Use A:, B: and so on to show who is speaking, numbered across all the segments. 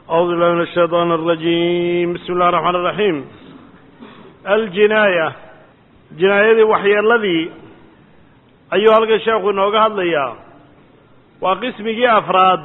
A: أعوذ بالله من الشيطان الرجيم بسم الله الرحمن الرحيم الجناية جناayadii waxyeeladii ayuu halkan sheekhu inooga hadlayaa waa qismigii afraad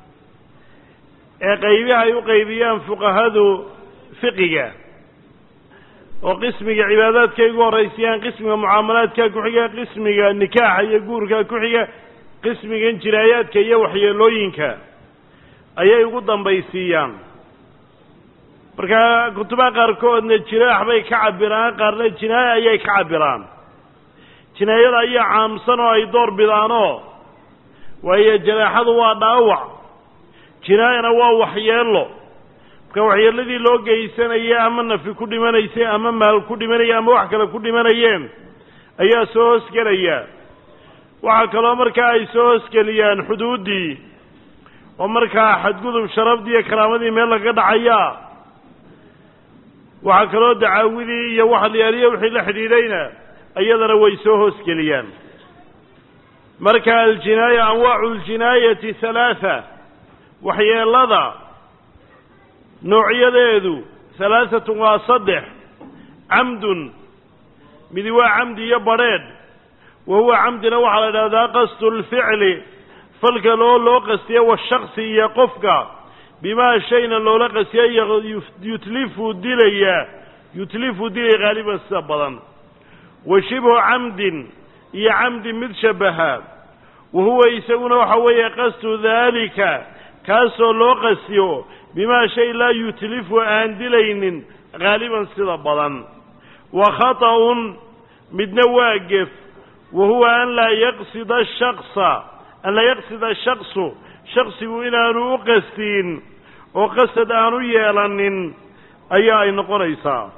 A: ee qaybiha ay u qaybiyaan fuqahadu fiqiga oo qismiga cibaadaadka ay ugu horraysayaan qismiga mucaamalaadka ku xiga qismiga nikaaxa iyo guurka ku xiga qismigan jinaayaadka iyo waxyeelooyinka ayay ugu dambaysiiyaan marka kutubaha qaarkoodna jinaax bay ka cabiraan qaarna jinaaya ayay ka cabiraan jinaayada ayaa caamsan oo ay door bidaanoo waayo janaaxadu waa dhaawac jinaayana waa waxyeelo marka waxyeeladii loo geysanaya ama nafi ku dhimanaysay ama maal ku dhimanaya ama wax kale ku dhimanayeen ayaa soo hoosgelaya waxaa kaloo markaa ay soo hoosgeliyaan xuduuddii oo markaa xadgudub sharafdii iyo karaamadii meel laga dhacayaa waxaa kaloo dacaawidii iyo waxalyaaliya wixii la xidhiidhayna iyadana way soo hoosgeliyaan marka aljinaaya anwaacu ljinaayati halaatha waxyeelada noocyadeedu halaahatun waa saddex camdun midi waa camdi iyo badrheedh wa huwa camdina waxaa la idhahdaa qasdu lficli falka loo loo qastiye washaksi iyo qofka bimaa shayna loola qastiya yutlifu dilaya yutlifu dilaya haaliban sida badan wa shibhu camdin iyo camdi mid shabaha wa huwa isaguna waxa weeye qasdu daalika kaasoo loo qastiyo bimaa shay laa yutlifu aan dilaynin haaliban sida badan wa khata'un midna waa gef wa huwa an laa yaqsida shaksa an laa yaqsida shaksu shaksigu inaanu u qastiin oo qasad aanu yeelanin ayaa ay noqonaysaa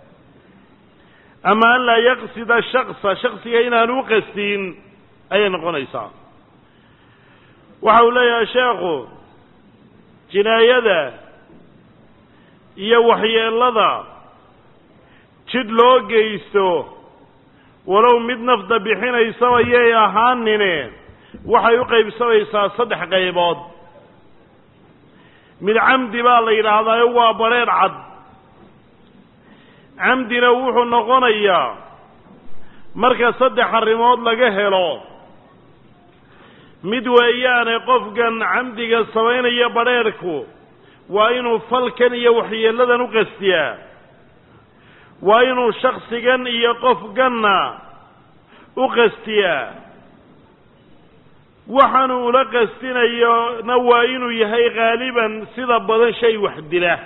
A: ama an laa yaqsida shaksa shaksiga inaanu u qastiin ayay noqonaysaa waxa uu leeyahay sheekhu jinaayada iyo waxyeelada jidh loo geysto walow mid nafda bixinaysaba yay ahaanine waxay u qaybsamaysaa saddex qaybood mid camdi baa la yidhaahdaayo waa badrheedh cad camdina wuxuu noqonayaa marka saddex arrimood laga helo mid weeyaane qofkan camdiga samaynaya badrheedhku waa inuu falkan iyo waxyeeladan u qastiyaa waa inuu shaksigan iyo qofganna u qastiyaa waxaanu ula qastinayona waa inuu yahay haaliban sida badan shay wax dila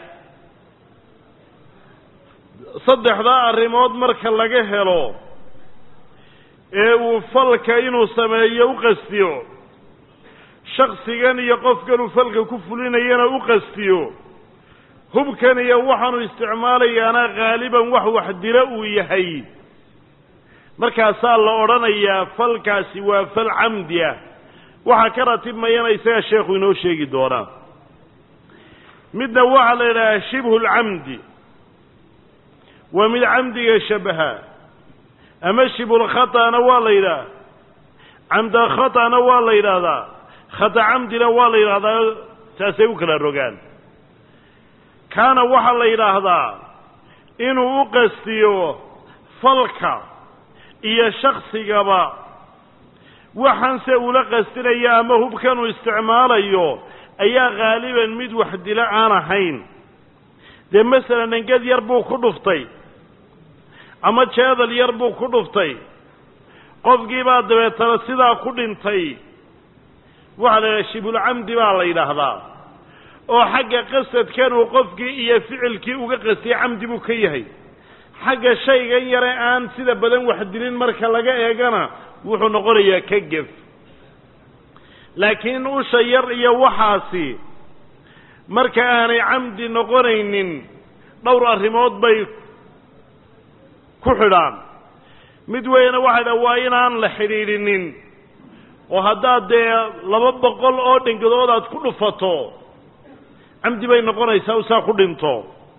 A: saddexdaa arrimood marka laga helo ee uu falka inuu sameeyo u qastiyo shaksigan iyo qofkan uu falka ku fulinayana u qastiyo hubkan iyo waxaanu isticmaalayaana haaliban wax wax dila uu yahay markaasaa la odhanayaa falkaasi waa fal camdi ah waxaa ka ratibmayana isagaa sheekhu inoo sheegi doonaa midna waxaa la yidhahaa shibhu lcamdi waa mid camdiga shabaha ama shibhulkhata'na waa la yidhaha camda khata'na waa la yidhaahdaa khata camdina waa la yidhahdaa saasay u kala rogaan kaana waxaa la yidhaahdaa inuu u qastiyo falka iyo shaksigaba waxaanse ula qastinaya ama hubkanuu isticmaalayo ayaa haaliban mid wax dilo aan ahayn dee masalan dhangad yar buu ku dhuftay ama jeedal yar buu ku dhuftay qofkiibaa dabeetana sidaa ku dhintay waxaa la yidhaha shibulcamdi baa la yidhaahdaa oo xagga qasadkan uu qofkii iyo ficilkii uga qastiyay camdi buu ka yahay xagga shaygan yare aan sida badan wax dilin marka laga eegana wuxuu noqonayaa ka gef laakiin usha yar iyo waxaasi marka aanay camdi noqonaynin dhowr arrimood bay ku xidhaan mid weyna waxay dhaha waa inaan la xidhiidhinin oo haddaad dee laba boqol oo dhangadood aad ku dhufato camdi bay noqonaysaa u saa ku dhinto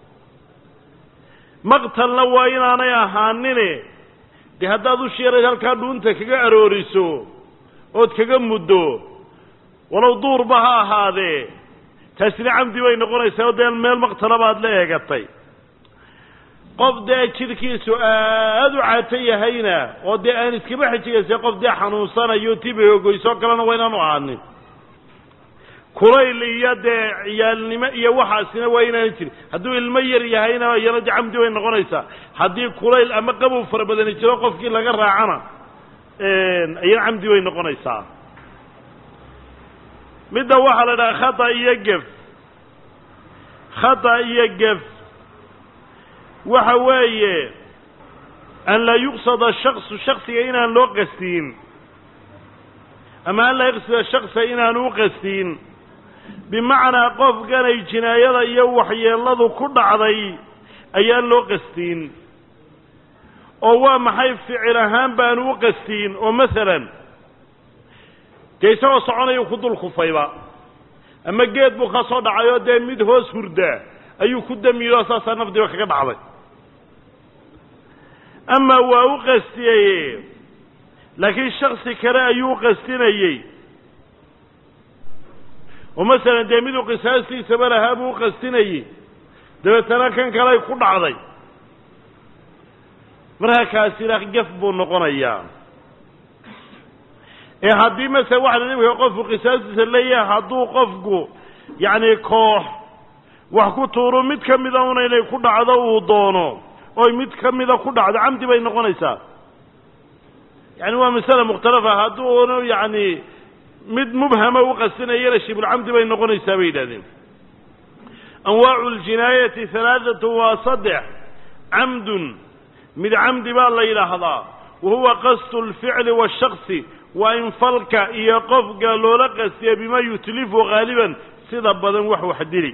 A: maqtalna waa inaanay ahaanine dee haddaad u shiirayd halkaa dhuunta kaga arooriso ood kaga muddo walow duurba ha ahaadee taasina camdi bay noqonaysaa oo dee meel maqtala baad la eegatay qof dee jidhkiisu aada u caato yahayna oo dee aan iskaba xijigaysa qof dee xanuunsanayo tibagogoysoo kalena waa inaanu ahaanin kulayl iyo dee ciyaalnimo iyo waxaasina waa inaanu jirin hadduu ilmo yar yahayna iyana de camdi bay noqonaysaa haddii kulayl ama qabow fara badani jiro qofkii laga raacana iyana camdi bay noqonaysaa midda waxaa la dhaha khata iyo gef khata iyo gef waxa weeye an laa yuqsada shaksu shaksiga inaan loo qastiin ama an laa yuqsada shaksa inaanu u qastiin bimacnaa qofkanay jinaayada iyo waxyeeladu ku dhacday ayaan loo qastiin oo waa maxay ficil ahaan baanu u qastiin oo masalan dee isagoo soconayuu ku dul kufayba ama geed buu ka soo dhacay oo dee mid hoos hurdaa ayuu ku damiyo saasaa nafdiba kaga dhacday ama waa u qastiyey laakiin shaksi kale ayuu u qastinayey oo masalan dee miduu qisaastiisaba lahaa buu u qastinayey dabeetana kan kaley ku dhacday markaa kaasina gaf buu noqonayaa ee haddii masala waxa la imika qofku qisaastiisa leeyahay hadduu qofku yacni koox wax ku tuuro mid ka mida una inay ku dhacdo uu doono oy mid ka mida ku dhacdo camdi bay noqonaysaa yani waa masale mukhtalafa hadduunu yacni mid mubhama u qasinayana shibulcamdi bay noqonaysaa bay yidhahdeen anwaacu ljinaayati halaathatu waa saddex camdun mid camdi baa la yidhaahdaa wa huwa qasdu lficli washaksi waa in falka iyo qofka loola qastiya bima yutlifu haaliban sida badan wax wax dili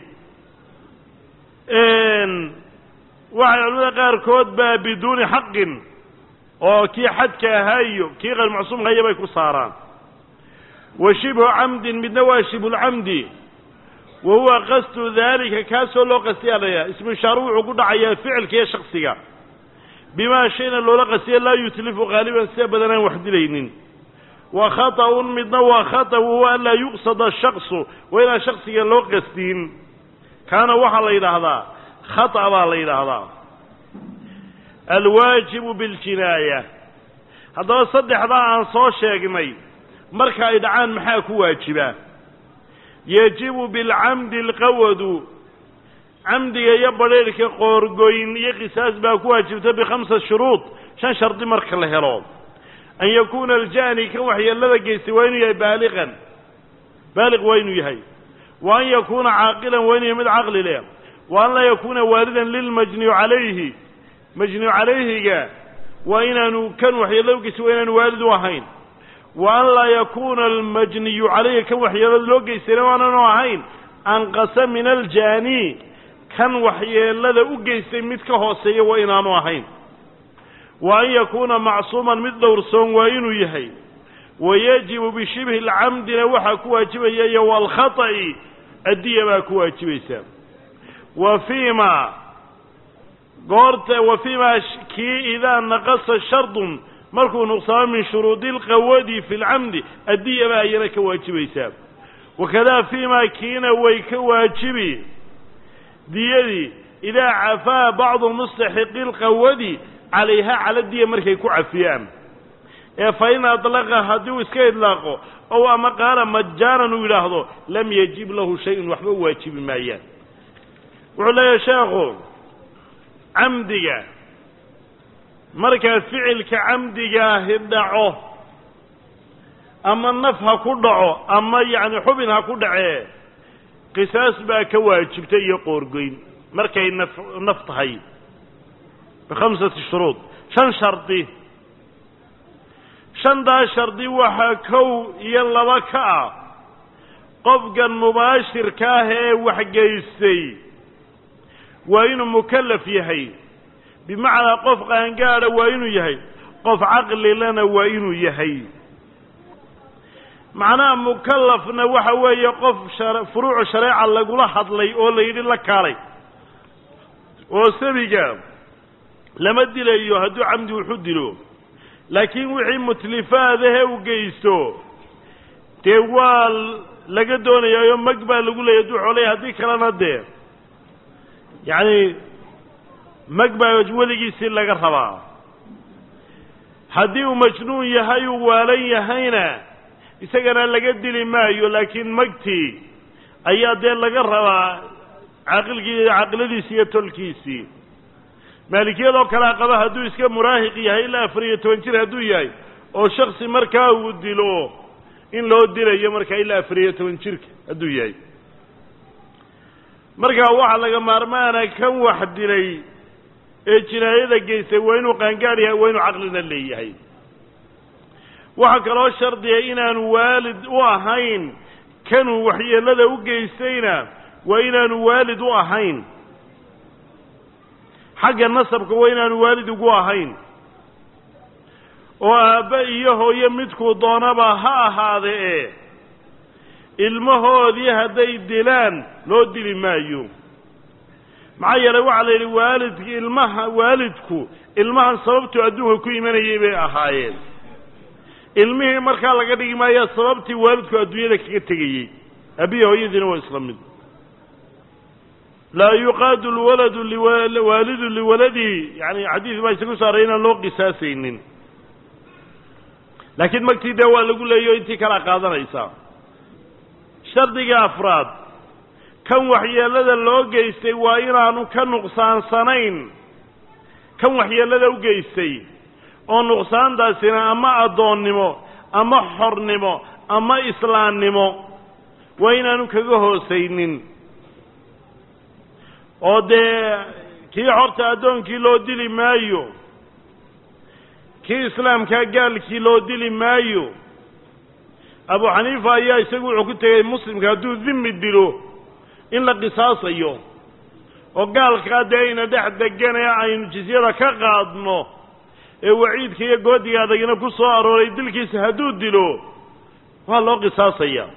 A: waxay culamada qaarkood baa biduuni xaqin oo kii xadka ahaa iyo kii qayr macsuumka iyo bay ku saaraan wa shibhu camdin midna waa shibhulcamdi wa huwa qasdu daalika kaasoo loo qastiyaa layaha ismishaaru wuxuu ku dhacayaa ficilka iyo shaksiga bimaa shayna loola qastiya laa yutlifu haaliban sida badan aan wax dilaynin wa khata'un midna waa khata wahuwa an laa yuqsada shaksu waa inaan shaksiga loo qastiin kaana waxaa la yidhaahdaa khata baa la yidhaahdaa alwaajibu biاljinaaya haddaba saddexdaa aan soo sheegnay marka ay dhacaan maxaa ku waajiba yajibu bilcamdi alqawadu camdiga iyo badrheerhka qoorgoyn iyo qisaas baa ku waajibta bikhamsa shuruud shan shardi marka la helo an yakuuna aljani kan waxyeelada geystay waa inuu yahay baaliqan baaliq waa inuu yahay wa an yakuuna caaqilan waa inuu yahay mid caqli leh wa an laa yakuuna waalidan lilmajniyu calayhi majniyu calayhiga waa inaanu kan waxyeelada ugeystay waa inaanu waalid u ahayn wa an laa yakuuna almajniyu calayhi kan waxyeelada loo geystayna waananu ahayn anqasa min aljani kan waxyeelada u geystay mid ka hooseeya waa inaanu ahayn wa an yakuuna macsuuman mid dhowrsoon waa inuu yahay wa yajibu bishibhi lcamdina waxaa ku waajibaya iyo waalkhata'i addiya baa ku waajibaysa wa fiima goorta wa fiima kii idaa naqasa shardun markuu nuqsaamo min shuruudi lqawadi fi lcamdi addiya baa iyana ka waajibaysaa wakadaa fiima kiina way ka waajibi diyadii idaa cafaa bacdu mustaxiqi lqawadi calayha cala diya markay ku cafiyaan ee fa in adlaqa haddii uu iska idlaaqo ow ama qaala majaanan uu yidhaahdo lam yajib lahu shay-un waxba waajibi maayaan wuxuu leeyahay sheekhu camdiga markaa ficilka camdigaahi dhaco ama naf ha ku dhaco ama yacni xubin ha ku dhacee qisaas baa ka waajibta iyo qoorgoyn markay naf naf tahay bikhamsati shuruud shan shardi shantaas shardi waxaa kow iyo laba ka ah qofkan mubaashirka ah ee waxgeystay waa inuu mukallaf yahay bimacnaa qof qaangaadha waa inuu yahay qof caqlilana waa inuu yahay macnaha mukallafna waxa weeye qof furuucu shareeca lagula hadlay oo la yidhi la kaalay oo sabiga lama dilayo hadduu camdi wuxu dilo laakiin wixii mutlifaadahe u geysto dee waa laga doonayaayo mag baa lagu leeyay hadduu xoolaya haddii kalena dee yacni mag baa weligiisii laga rabaa haddii uu majnuun yahay uu waalan yahayna isagana laga dili maayo laakiin magtii ayaa dee laga rabaa caaqilkii caaqiladiisi iyo tolkiisii maalikiyadoo kalea qaba hadduu iska muraahiq yahay ilaa afar iyo toban jir hadduu yahay oo shaksi markaa uu dilo in loo dilayo markaa ilaa afar iyo toban jirka hadduu yahay markaa waxaa laga maarmaana kan wax dilay ee jinaayada geystay waa inuu qaangaar yahay waa inuu caqlina leeyahay waxaa kaloo shardiya inaanu waalid u ahayn kanuu waxyeellada u geystayna waa inaanu waalid u ahayn xagga nasabka waa inaanu waalid ugu ahayn oo aabbe iyo hooyo midkuu doonaba ha ahaade ee ilmahoodii hadday dilaan loo dili maayo maxaa yeelay waxaa la yidhi waalidki ilmaha waalidku ilmahan sababtuu adduunka ku imanayay bay ahaayeen ilmihii markaa laga dhigi maayaa sababtii waalidku adduunyada kaga tegayey abiya hooyadiina waa isla mid laa yuqaadu lwaladu liwaalidu liwaladihi yani xadiis baa isagu saaray inaan loo qisaasaynin laakiin magtii dee waa lagu leeyo intii kalaa qaadanaysaa shardiga afraad kan waxyeellada loo geystay waa inaanu ka nuqsaansanayn kan waxyeellada u geystay oo nuqsaantaasina ama addoonnimo ama xornimo ama islaannimo waa inaanu kaga hoosaynin oo dee kii xorta addoonkii loo dili maayo kii islaamkaa gaalkii loo dili maayo abu xaniifa ayaa isagu wuxuu ku tegay muslimka hadduu dimi dilo in la qisaasayo oo gaalkaa dee ayna dhex degan ee aynu jisyada ka qaadno ee waciidka iyo goodiga adagina ku soo arooray dilkiisa hadduu dilo waa loo qisaasaya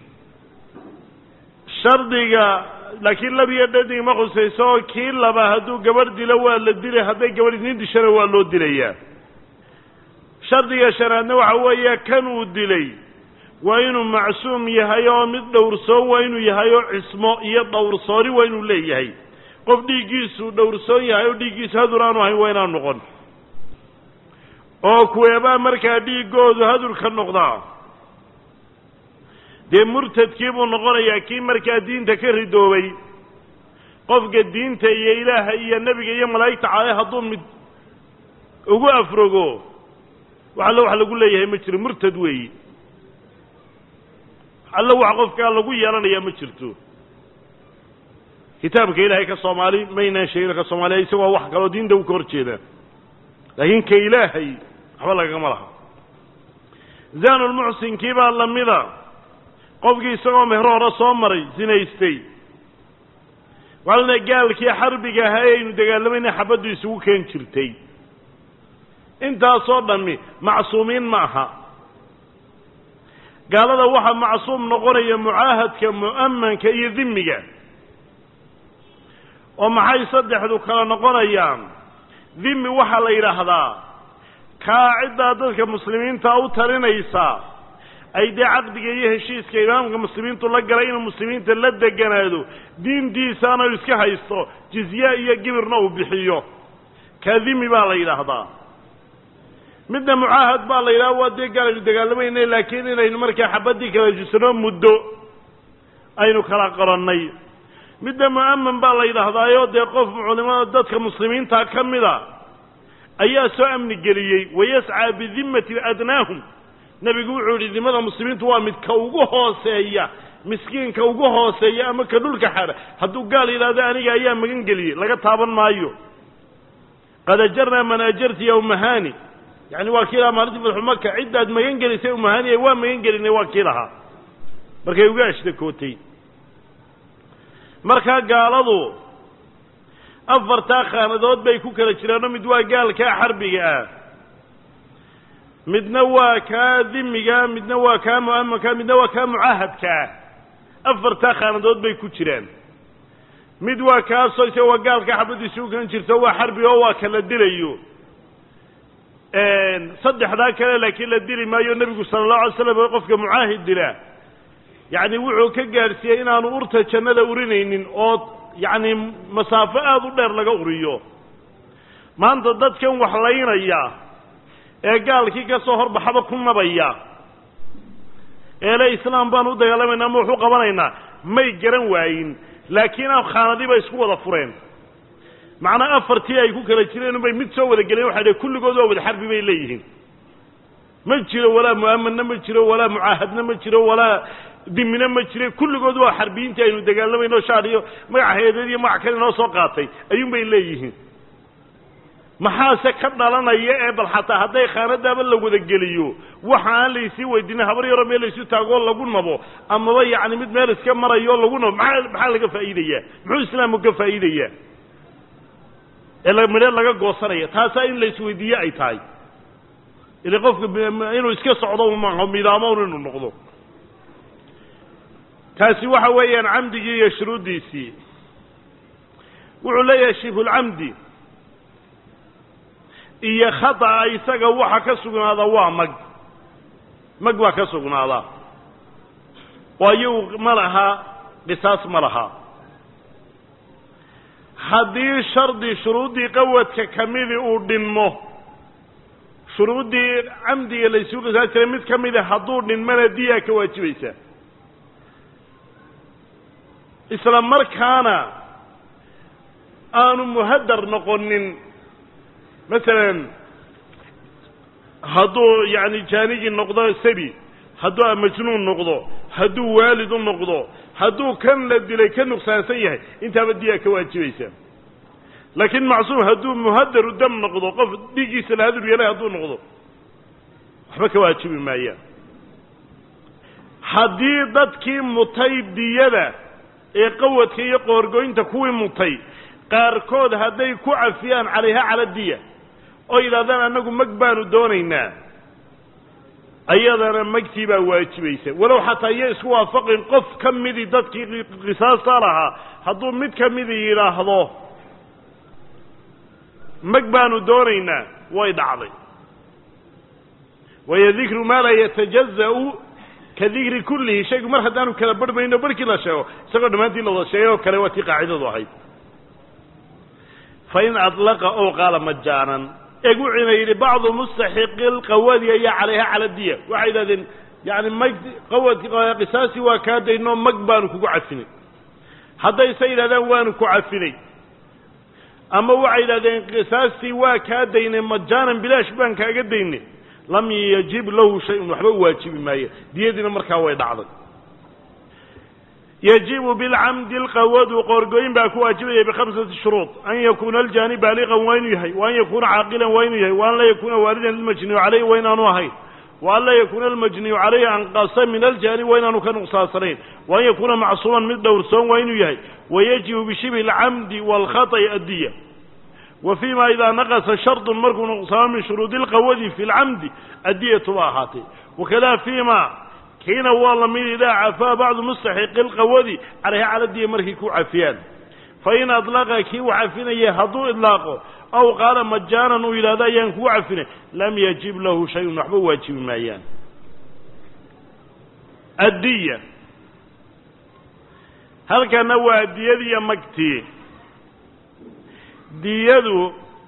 A: shardiga laakiin lab iyo dhadig ma khusayso oo kii laba hadduu gabadh dilo waa la dilay hadday gabadh idin dishana waa loo dilayaa shardiga shanaadna waxa weeye kan uu dilay waa inuu macsuum yahay oo mid dhowrsoon waa inuu yahay oo cismo iyo dhowrsooni waa inuu leeyahay qof dhiiggiisu dhowrsoon yahay oo dhiiggiisu hadur aanu ahayn waa inaan noqon oo kuweebaa markaa dhiiggoodu hadur ka noqdaa dee murtadkii buu noqonayaa kii markaa diinta ka ridoobay qofka diinta iyo ilaaha iyo nebiga iyo malaa'igta caale hadduu mid ugu afrogo wax allo wax lagu leeyahay ma jiro murtad weeyi allo wax qofkaa lagu yeelanayaa ma jirto kitaabka ilaahay ka soomaali maynaan sheegin ka soomaaliya isagoo wax kaloo diinta u ka hor jeeda laakiin ka ilaahay waxba lagama laha zaanulmuxsinkii baa lamida qofkii isagoo mehro hore soo maray sinaystay walna gaalkii xarbiga ahaa ee aynu dagaalamayna xabaddu isugu keen jirtay intaasoo dhammi macsuumiin ma aha gaalada waxaa macsuum noqonaya mucaahadka mu'amanka iyo dimiga oo maxay saddexdu kala noqonayaan dimi waxaa la yidhaahdaa kaa ciddaa dadka muslimiinta u talinaysa ay dee caqdiga iyo heshiiska imaamka muslimiintu la galay inuu muslimiinta la deganaado diintiisaana uu iska haysto jizye iyo gibirna uu bixiyo kaa dimi baa la yidhaahdaa midna mucaahad baa la yidhaha waa dee gaal aynu dagaalamayna laakiin inaynu markaa xabaddii kala jusano muddo aynu kala qorannay midna mu'aman baa la yidhaahdaayo dee qof culimada dadka muslimiinta ka mida ayaa soo amni geliyey wayascaa bidimmati adnaahum nebigu wuxuu yidhi dimada muslimiintu waa mid ka ugu hooseeya miskiinka ugu hooseeya ama ka dhulka xara hadduu gaal yidhahdo aniga ayaa magan geliyey laga taaban maayo qad ajarnaa man ajarti ya umahani yani waa kii lahaa maalintii fatxu maka ciddaad magan gelisay umahaniya waa magan gelinay waa kii lahaa markay uga ashtakootay markaa gaaladu afartaa khaanadood bay ku kala jiraanoo mid waa gaalkaa xarbiga ah midna waa kaa dimiga midna waa kaa mu'amanka midna waa kaa mucaahadkaa afartaa khaanadood bay ku jiraan mid waa kaasoo isaga waa gaalka xabaddiisi u kan jirto waa xarbiga oo waa kala dilayo saddexdaa kale laakiin la dili maayo nebigu sala allahu alay slam qofka mucaahid dila yacni wuxuu ka gaadhsiiyey inaanu urta jannada urinaynin oo yacni masaafo aada u dheer laga uriyo maanta dadkan wax laynaya ee gaalkii ka soo horbaxaba ku nabaya eele islaam baan u dagaalamayna ama waxu qabanaynaa may garan waayin laakiin khaanadii bay isku wada fureen macnaa afartii ay ku kala jireen unbay mid soo wada geleen waxay dhh kulligood waa wada xarbi bay leeyihiin ma jiro walaa mu'amanna ma jiro walaa mucaahadna ma jiro walaa dimina ma jire kulligood waa xarbiyiintii aynu dagaalamayno shaar iyo magac hay-adeed iyo magac kale inoo soo qaatay ayuun bay leeyihiin maxaase ka dhalanaya ee bal xataa hadday khaanadaaba la wada geliyo waxa aan laysii weydiinin habar yaroo meel laysu taagoo lagu nabo amaba yacni mid meel iska marayo lagu nabo maxaa maxaa laga faa'iidayaa muxuu islaamku ka faa'iidayaa ee midhe laga goosanaya taasaa in laisweydiiye ay tahay ile qofka inuu iska socdo maaho midaamown inuu noqdo taasi waxa weeyaan camdigii iyo shuruuddiisii wuxuu leeyahay shibhulcamdi iyo khata'a isaga waxa ka sugnaada waa mag mag baa ka sugnaadaa oo iyagu ma laha qisaas ma laha haddii shardi shuruuddii qawadka kamidi uu dhinmo shuruuddii camdiga laysugu qisaas jiray mid ka mida hadduu dhinmana diyaa ka waajibaysa isla markaana aanu muhadar noqonin masalan hadduu yacni jaanigii noqdo sabi hadduu majnuun noqdo hadduu waalid u noqdo hadduu kan la dilay ka nuqsaansan yahay intaaba diyaa ka waajibaysa laakiin macsuum hadduu muhadaru dam noqdo qof dhiiggiisa la hadur yeelay hadduu noqdo waxba ka waajibi maayaan haddii dadkii mutay diyada ee qawadka iyo qoorgoynta kuwii mutay qaarkood hadday ku cafiyaan calayha cala diya oo yidhahdaan annagu mag baanu doonaynaa ayadana magtii baa waajibaysa walow xataa iyo isku waafaqin qof ka midii dadkii qisaasta lahaa hadduu mid ka midii yidhaahdo mag baanu doonaynaa way dhacday waayo dikru maa laa yatajaza'u ka dikri kullihi shaygu mar haddaanu kala barhmayno barhkii la sheego isagoo dhammaantii la wada sheegay oo kale waa tii qaacidadu ahayd fain adlaqa ow qaala majaanan eeg wuxuuna yidhi bacdu mustaxiqi lqawadi ayaa calayha cala diya waxay yidhahdeen yani mag qawad qisaasi waa kaa daynoo mag baanu kugu cafinay haddayse yidhahdaan waanu ku cafinay ama waxay yidhahdeen qisaastii waa kaa daynay majaanan bilaash baan kaaga daynay lam yajib lahu shay-un waxba u waajibi maayo diyadiina markaa way dhacday yajibu bilcamdi lqawadu qoorgooyin baa ku waajibaya bikhamsati shuruud an yakuuna aljaani baaliqan waa inuu yahay wa an yakuuna caaqilan waa inuu yahay wa an laa yakuuna waalidan lilmajniyu caleyhi waa inaanu ahayn wa an laa yakuuna almajniyu caleyhi anqasa min aljaani waa inaanu ka nuqsaansanayn wa an yakuuna macsuuman mid dhowrsoon waa inuu yahay wayajibu bishibhi alcamdi waalkhaط'i addiya wa fii ma idaa naqasa shardun markuu nuqsaamo min shuruudi lqawadi fi lcamdi addiyatu ba ahaatay wakada fii ma kiina waa lamid idaa cafaa bacdu mustaxiqi lqawadi calayha cala diya markay ku cafiyaan fain adlaqa kii u cafinaya hadduu idlaaqo aw qaala majaanan uu yidhahdo ayaan kugu cafinay lam yajib lahu shayun waxba waajibi maayaan addiya halkana waa diyadiiyo magtii diyadu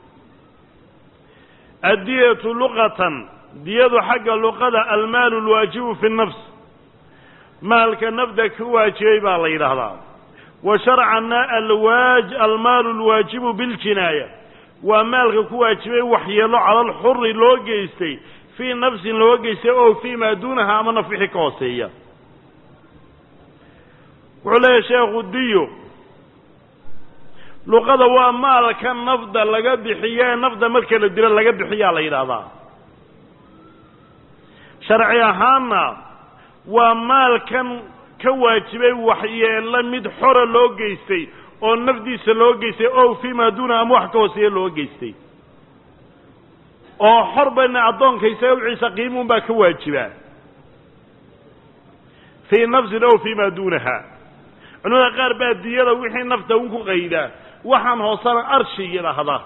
A: addiyatu luqatan diyadu xagga luqada almaalu lwaajibu fi nafs maalka nafda ka waajibay baa la yidhaahdaa wa sharcanna alwaaj almaalu lwaajibu biljinaaya waa maalka ku waajibay waxyeelo cala alxuri loo geystay fii nafsin loo geystay oo fii maa duunaha ama naf wixii ka hooseeya wuxuu leeyahay sheekhu diyo luqada waa maalka nafda laga bixiyo ee nafda marka la dilo laga bixiyaa la yidhaahdaa sharci ahaanna waa maalkan ka waajibay waxyeelo mid xora loo geystay oo nafdiisa loo geystay oo fii maa duuna ama wax ka hooseeya loo geystay oo xor bayna addoonka isaga wiciisa qiimuun baa ka waajibaa fii nafsin ow fii maa duunaha culimada qaar baa diyada wixii nafta un ku qaydaa waxaan hoosana arshi yidhaahda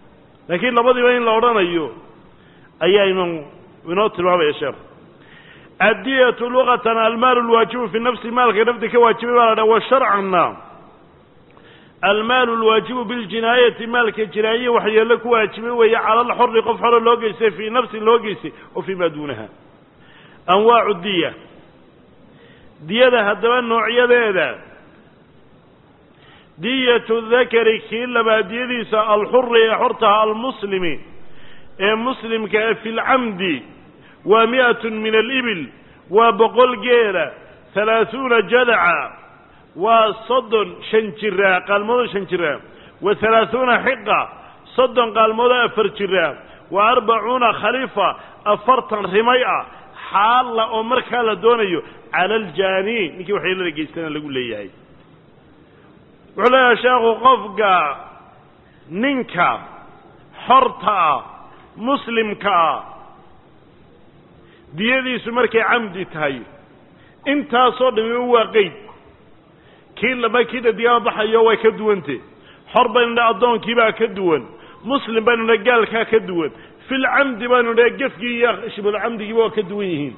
A: laakiin labadiiba in la odhanayo ayaa inu inoo tilmaamaya sheekhu addiyatu luqatan almaalu lwaajibu fi nafsi maalka nafdi ka waajibay baa la dhaha wa sharcanna almaalu lwaajibu biljinaayati maalka jinaaye waxyeello ku waajibay weeye cala alxori qof xoro loo geystay fii nafsin loo geystay oo fii maa duunaha anwaacu diya diyada haddaba noocyadeeda diyatu dakari kii labaad diyadiisa alxuri ee xortaha almuslimi ee muslimka e fi lcamdi waa mi'atun min alibil waa boqol geela halaahuuna jadaca waa soddon shan jiraa qaalmoodoo shan jiraa wa halaahuuna xiqa soddon qaalmoodoo afar jiraa wa arbacuuna khalifa afartan rimay ah xaalla oo markaa la doonayo cala aljaani ninkii waxyeelada geystana lagu leeyahay wuxuu leeyahay sheekhu qofka ninka xorta ah muslimka ah diyadiisu markay camdi tahay intaasoo dhami waa qeyd kii laba kii dhadigaama baxayo way ka duwante xor baynu dha addoonkiibaa ka duwan muslim baynu dha gaalkaa ka duwan filcamdi baynu dha gefkii iyo shibulcamdigiiba waa ka duwan yihiin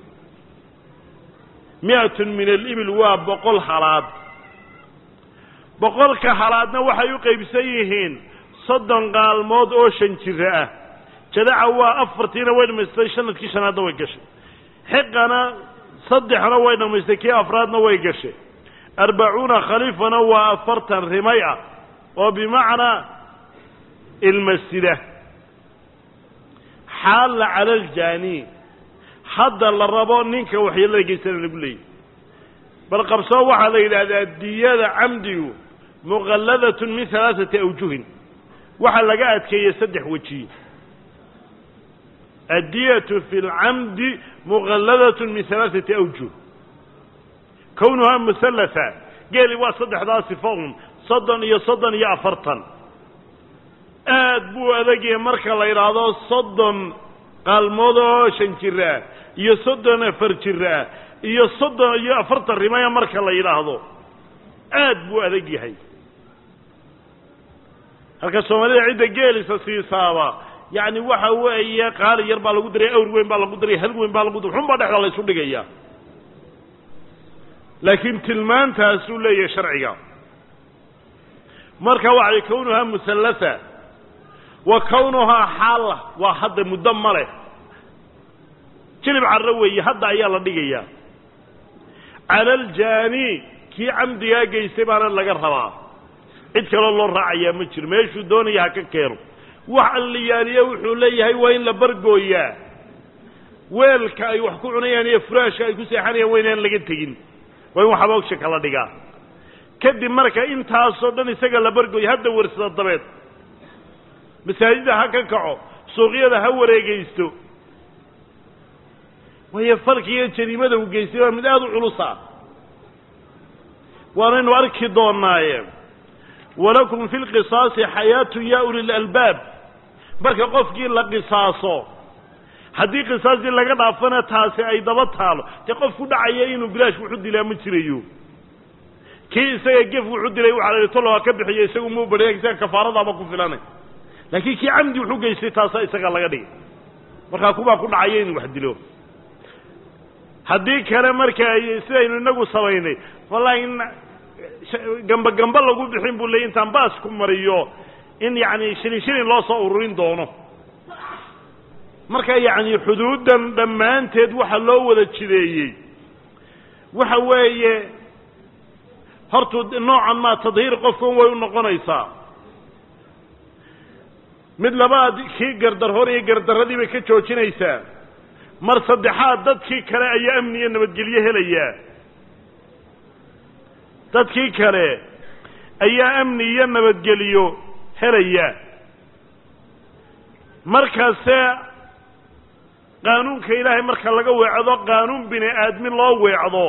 A: mi'atun min alibil waa boqol halaad boqolka halaadna waxay u qaybsan yihiin soddon qaalmood oo shan jiro ah jadaca waa afartiina way dhamaystay sanadkii shanaadna way gashay xiqana saddexna way dhamaystay kii afraadna way gashay arbacuuna khaliifana waa afartan rimay ah oo bimacnaa ilmasida xaalla cala aljaani hadda la rabo ninka waxyeelada geystana lagu leeyay bal qabsoo waxaa la yidhaahdaa diyada camdigu muqalladatun min halaaثati awjuhin waxaa laga adkeeyey saddex weji addiyatu fi lcamdi muqalladatun min halaaثati awjuh kownuhaa musallatha geeli waa saddexdaa sifo un soddon iyo soddon iyo afartan aad buu adagyahay marka la yidhaahdo soddon qaalmood oo shan jiraa iyo soddon afar jiraa iyo soddon iyo afartan rimaya marka la yidhaahdo aad buu adag yahay halka soomaalida cidda geelisa siisaaba yacni waxa weeye qaali yar baa lagu daray awr weyn baa lagu daray hal weyn baa lagu daray xunbaa dhexda la ysu dhigaya laakiin tilmaantaasuu leeyahay sharciga marka waxay kownuhaa musallatha wa kownuhaa xaalla waa hadda muddo ma leh jilib carro weeye hadda ayaa la dhigayaa cala aljaani kii camdigaa geystay baana laga rabaa cid kaloo loo raacayaa ma jiro meeshuu doonaya ha ka keeno wax alliyaaliye wuxuu leeyahay waa in la bargooyaa weelka ay wax ku cunayaan iyo furaashka ay ku seexanayaan waa inaan laga tegin waa in waxaboogsha kala dhigaa kadib marka intaasoo dhan isaga la bargooya hadda warsada dabeed masaajida ha ka kaco suuqyada ha wareegaysto waayo falki iyo jariimada uu geystay waa mid aada u culusa waanaynu arki doonaaye walakum fi lqisaasi xayaatun ya uli lalbaab marka qofkii la qisaaso haddii qisaastii laga dhaafana taasi ay daba taalo dee qof ku dhacaya inuu bilaash wuxu dilaa ma jirayo kii isaga gef wuxu dilay waxaa la tolo ha ka bixiyo isagu muu badhiya isaga kafaaradaaba ku filanay laakiin kii camdi wuxu geystay taasaa isagaa laga dhigay markaa kubaa ku dhacaya inuu wax dilo haddii kale marka sidaynu inagu samaynay wallahi in gamba gamba lagu bixin buu ley intaan baas ku mariyo in yacni shilin shilin loo soo ururin doono marka yacni xuduuddan dhammaanteed waxa loo wada jideeyey waxa weeye hortuu noocan maa tadhiir qofkan way u noqonaysaa mid labaad kii gardarhor iyo gardarradii bay ka joojinaysaa mar saddexaad dadkii kale ayaa amni iyo nabadgelyo helayaa dadkii kale ayaa amni iyo nabadgeliyo helaya markaase qaanuunka ilaahay marka laga weecdo qaanuun bini aadmi loo weecdo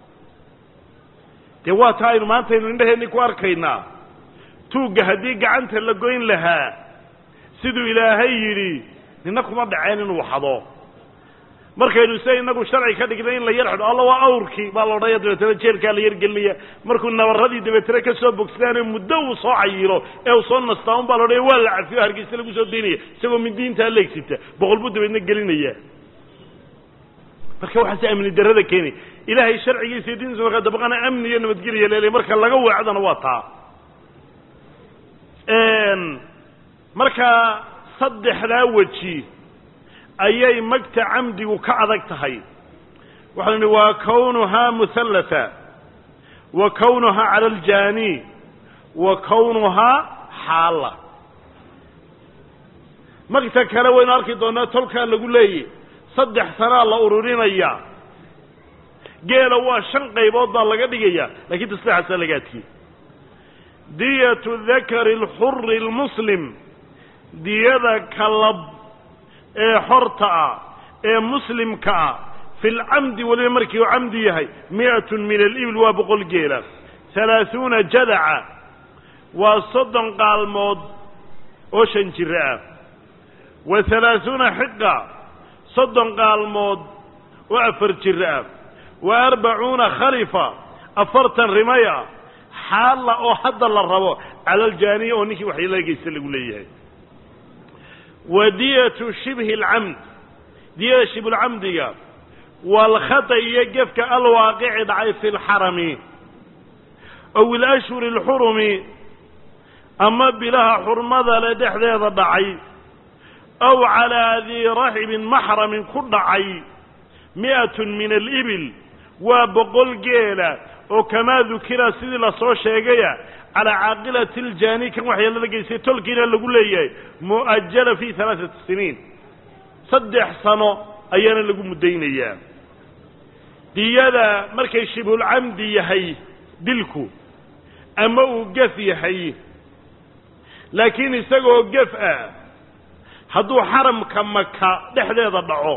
A: dee waa taa aynu maanta aynu indhaheenni ku arkaynaa tuugga haddii gacanta la goyn lahaa siduu ilaahay yidhi nina kuma dhaceen inuu xado markaynu sida inagu sharci ka dhignay in la yar xidho alla waa awrkii baa la odhanaya dabeetana jeelkaa la yargelinaya markuu nabarradii dabeetana ka soo bogsadaane muddo uu soo cayilo ee uu soo nastaa un baa la odhanaya waa la cafiyo hargeysa lagu soo daynaya isagoo midiintaa leegsita boqol buu dabeedna gelinaya marka waxaase amni darrada keenay ilaahay sharcigiisa iyo diintiisa markaa dabaqana amni iyo nabadgelya leelay marka laga weecdana waa taa markaa saddexdaa weji ayay magta camdigu ka adag tahay waxau nihi waa kawnuhaa muhallata wa kawnuhaa cala aljaani wa kawnuhaa xaalla magta kale waynu arki doonaa tolkaa lagu leeyay saddex sanaa la ururinaya geela waa shan qaybood baa laga dhigaya lakiin taslexaasaa laga adkiyey diyatu dakari alxuri almuslim diyada kalab ee xorta ah ee muslimka ah fi lcamdi weliba markii uu camdi yahay mi'atun min alibil waa boqol geela halaahuuna jadaca waa soddon qaalmood oo shan jiro ah wa halaahuuna xiqa soddon qaalmood oo afar jiro ah wa arbacuuna khalifa afartan rimaya xaalla oo hadda la rabo cala aljaaniya oo ninkii waxyeelada geysta lagu leeyahay wa diyatu shibhi alcamd diyada shibulcamdiga waalkhata iyo gefka alwaaqici dhacay fi lxarami ow ilashhuri alxurumi ama bilaha xurmada le dhexdeeda dhacay aw calaa dii raxibin maxramin ku dhacay mi'atun min alibil waa boqol geela oo kamaa dukira sidii lasoo sheegaya calaa caaqilati aljaani kan waxyeelada geystay tolkiina lagu leeyahay mu'ajala fi halaaثati siniin saddex sano ayaana lagu muddaynayaa diyada markay shibhulcamdi yahay dilku ama uu gef yahay laakiin isagoo gef ah hadduu xaramka maka dhexdeeda dhaco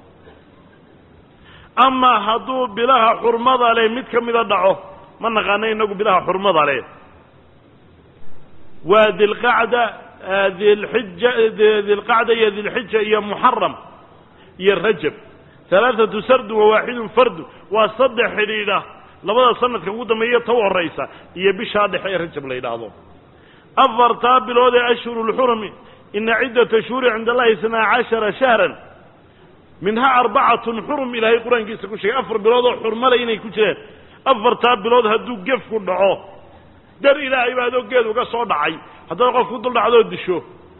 A: ama hadduu bilaha xurmada leh mid ka mida dhaco ma naqaano inagu bilaha xurmada leh waa dilqacda dilxija dilqacda iyo dilxija iyo muxaram iyo rajab halaaثatu sardu wa waaxidun fardu waa saddex xidhiidha labada sanadka ugu dambeeya ta u horaysa iyo bishaa dhexe ee rajab la yidhaahdo afartaa bilood ee ashhuru lxurumi ina ciddata shuhuri cinda allahi isnaa cashara shahran minhaa arbacatun xurum ilaahay qur-aankiisa ku sheegay afar bilood oo xurmale inay ku jireen afartaa bilood hadduu gefku dhaco dar ilaahay baa adoo geed uga soo dhacay haddaad qof ku dul dhacdoo disho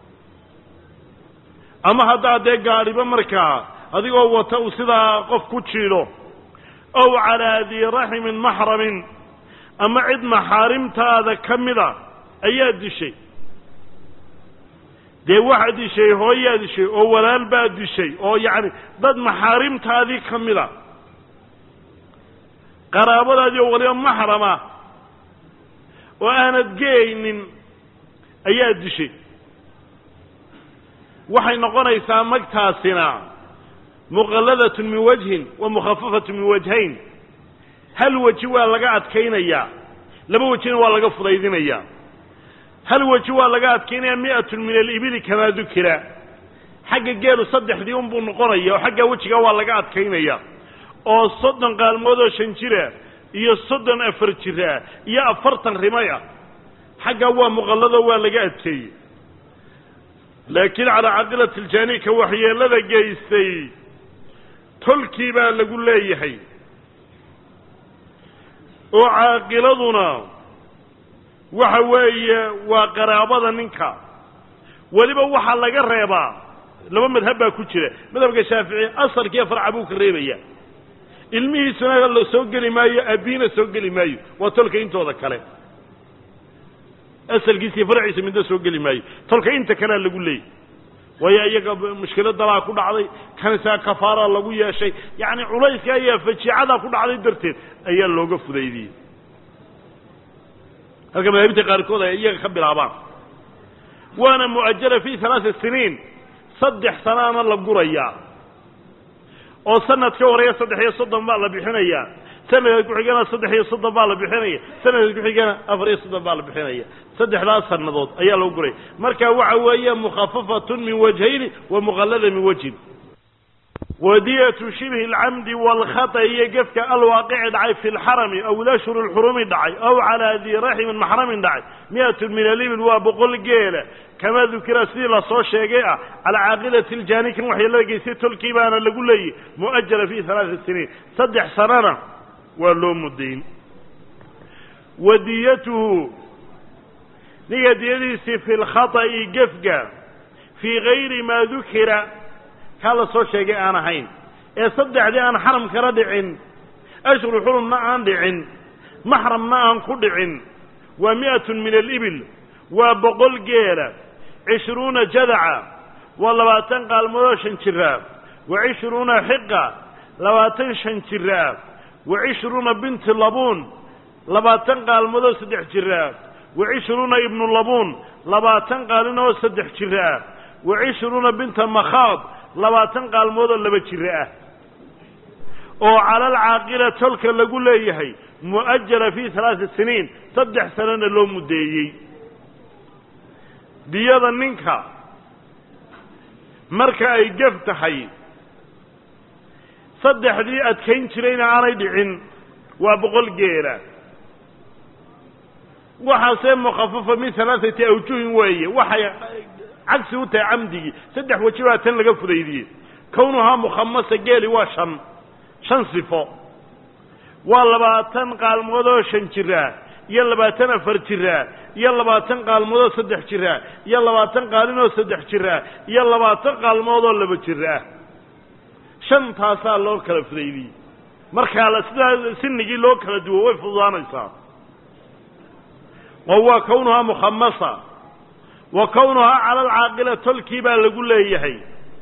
A: ama haddaad dee gaadhiba markaa adigoo wata uu sidaa qof ku jiidho ow calaa dii raximin maxramin ama cid maxaarimtaada ka mida ayaa dishay dee waxaad dishay hooyaad dishay oo walaal baad dishay oo yacni dad maxaarimtaadii ka mida qaraabadaadii oo waliba maxrama oo aanad geeynin ayaa dishay waxay noqonaysaa magtaasina muqalladatun min wajhin wa mukhafafatun min wajhayn hal weji waa laga adkaynayaa laba wejina waa laga fudaydinayaa hal weji waa laga adkaynaya mi'atun min alibili kamaa dukira xagga geelu saddexdii unbuu noqonaya oo xagga wejiga waa laga adkaynaya oo soddon qaalmood oo shan jira iyo soddon afar jira iyo afartan rimay ah xaggaa waa muqallado waa laga adkeeyey laakiin calaa caqilati aljaani ka waxyeelada geystay tolkii baa lagu leeyahay oo caaqiladuna waxa weeye waa qaraabada ninka weliba waxaa laga reebaa laba madhab baa ku jira madhabka shaafici asalkiiyo farca buu ka reebaya ilmihiisuna la soo geli maayo aabbiina soo geli maayo waa tolka intooda kale asalkiisa iyo farciisa midna soo geli maayo tolka inta kalea lagu leeyay waayo iyaga mushkiladalaa ku dhacday kanisaa kafaaraa lagu yeeshay yacni culayska ayaa fajiicadaa ku dhacday darteed ayaa looga fudaydiyey halka madaahibta qaarkood ay iyaga ka bilaabaan waana mu'ajala fi halaaa siniin saddex sanaana la gurayaa oo sanad ka horeeya saddex iyo soddon baa la bixinayaa sanadka ku-xigana saddex iyo soddon baa la bixinaya sanadka ku-xigana afar iyo soddon baa la bixinaya saddexdaas sanadood ayaa lagu guraya marka waxa weeye mukhafafatun min wajhayni wa muqallada min wajhin wadiyatu shibhi alcamdi waalkhata iyo gefka alwaaqici dhacay fi lxarami aw ilashhur lxurumi dhacay aw calaa dii raximin maxramin dhacay mi'atun min alibil waa boqol geela kamaa dukira sidii lasoo sheegay ah calaa caaqilati ljaani kan waxyeelada geystay tolkii baana lagu leeyay mu'ajala fi halaati siniin saddex sanana waa loo mudayn wadiyatuhu ninka diyadiisii fi lkhata'i gefga fii gayri maa dukira kaa la soo sheegay aan ahayn ee saddexdii aan xaram kala dhicin ashhuru xurumna aan dhicin maxramna aan ku dhicin waa mi'atun min alibil waa boqol geela cishruuna jadaca waa labaatan qaalmoodoo shan jiraa wa cishruuna xiqa labaatan shan jiraa wa cishruuna binti labuun labaatan qaalmoodoo saddex jiraa wa cishruuna ibnu labuun labaatan qaalin oo saddex jira ah wa cishruuna binta makhaad labaatan qaalmoodoo laba jira ah oo cala alcaaqila tolka lagu leeyahay mu'ajala fii halaati siniin saddex sanana loo muddeeyey diyada ninka marka ay gef tahay saddexdii adkayn jirayna aanay dhicin waa boqol geela waxaasee mukhafafa min halaathati awjuhin weeye waxay cagsi u tahay camdigii saddex weji baa tan laga fudaydiyey kownuhaa mukhamasa geeli waa shan shan sifo waa labaatan qaalmoodoo shan jiraa iyo labaatan afar jiraa iyo labaatan qaalmoodoo saddex jiraa iyo labaatan qaalinoo saddex jiraa iyo labaatan qaalmoodoo laba jira ah shantaasaa loo kala fudaydiyey markaa la sidaa sinigii loo kala duwo way fududaanaysaa oo waa kownuhaa mukhamasa wa kownuhaa cala alcaaqila tolkii baa lagu leeyahay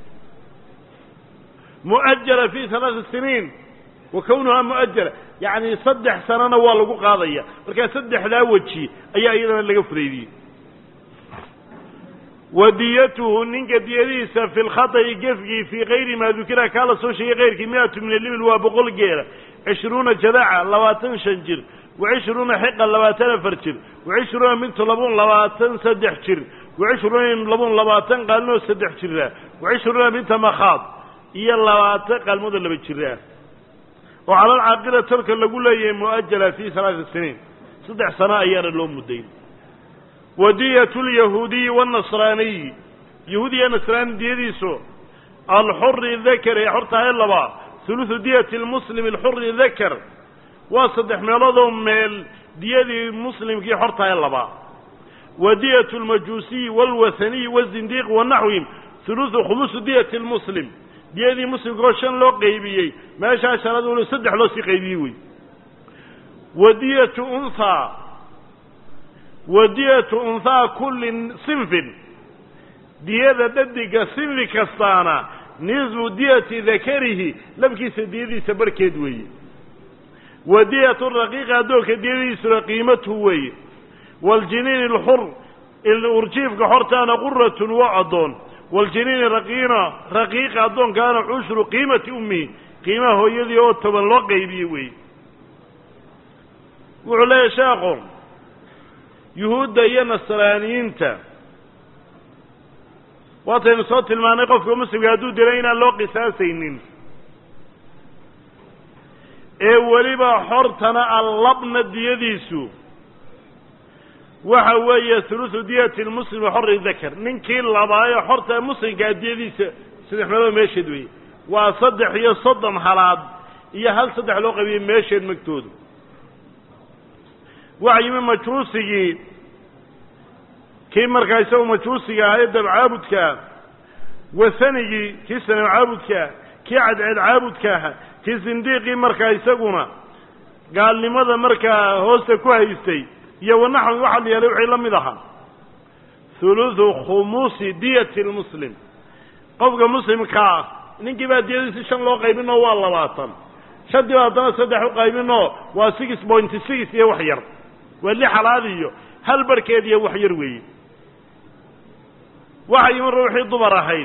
A: mu'ajala fi halaati siniin wa kownuhaa mu'ajala yacni saddex sanana waa lagu qaadaya markaa saddexdaa weji ayaa iyadana laga fudaydiyey wa diyatuhu ninka diyadiisa fi lkhata'i gefgii fii kayri maa dukira kaa la soo sheegay kayrkii mi'atu min alibil waa boqol geela cishruuna jadaca labaatan shan jir wa cishruuna xiqa labaatan afar jir wa cishruuna bintu labuun labaatan saddex jir wa cishruuna labuun labaatan qaalinoo saddex jira wa cishruuna binta makhaad iyo labaatan qaalmooda laba jira oo cala alcaaqila tolka lagu leeyahay mu'ajala fii halaati siniin saddex sano ayaana loo muddayn wa diyatu lyahuudiyi waanasraaniyi yahuudiya nasraani diyadiisu alxuri dakar ee xortahay laba hulusu diyati lmuslimi alxuri dakar waa saddex meeloodoo meel diyadii muslimkii xortahay laba wa diyatu lmajuusiyi waalwathaniyi wazindiiq wanaxwihim hulusu khumusu diyati lmuslim diyadii muslimka oo shan loo qaybiyey meeshaa shanaad walo saddex loo sii qaybiyey wey wa diyatu unthaa wa diyatu unthaa kulli sinfin diyada dhadiga sinfi kastaana nisbu diyati dakarihi labkiisa diyadiisa barhkeed weeye wa diyatu raqiiqa addoonka diyadiisuna qiimatuhu weeye waaljiniini alxur urjiifka xortaana quratun waa addoon waljiniini raqiina raqiiqa addoonkaana cushru qiimati ummihi qiimaha hooyadii oo toban loo qaybiye weeye wuxuu leeyahy sheekhu yuhuudda iyo nasraaniyiinta waataynu soo tilmaanay qofka muslimka hadduu dilay inaan loo qisaasaynin ee weliba xortana allabna diyadiisu waxa weeye hulusu diyati lmuslimi xori dakar ninkii labaayo xorta muslimkaa diyadiisa saddex meelood meesheed weeye waa saddex iyo soddon halaad iyo hal saddex loo qabiyey meesheed magtoodu waxa yimi majruusigii kii markaa isagu majruusiga ahaa ee dab caabudkaa wasanigii kii sanam caabudkaa kii cadceed caabudka aha kii sindiiqii markaa isaguna gaalnimada markaa hoosta ku haystay iyo wanaxwi waxaa la yeelay wixii la mid ahaa hulusu khumuusi diyati lmuslim qofka muslimka ah ninkii baa diyadiisi shan loo qaybinoo waa labaatan shantii baa haddana saddex u qaybinoo waa six pointy six iyo wax yar waa lix halaad iyo hal barhkeed iyo wax yar weeye waxa yimi ruuxii dumar ahayd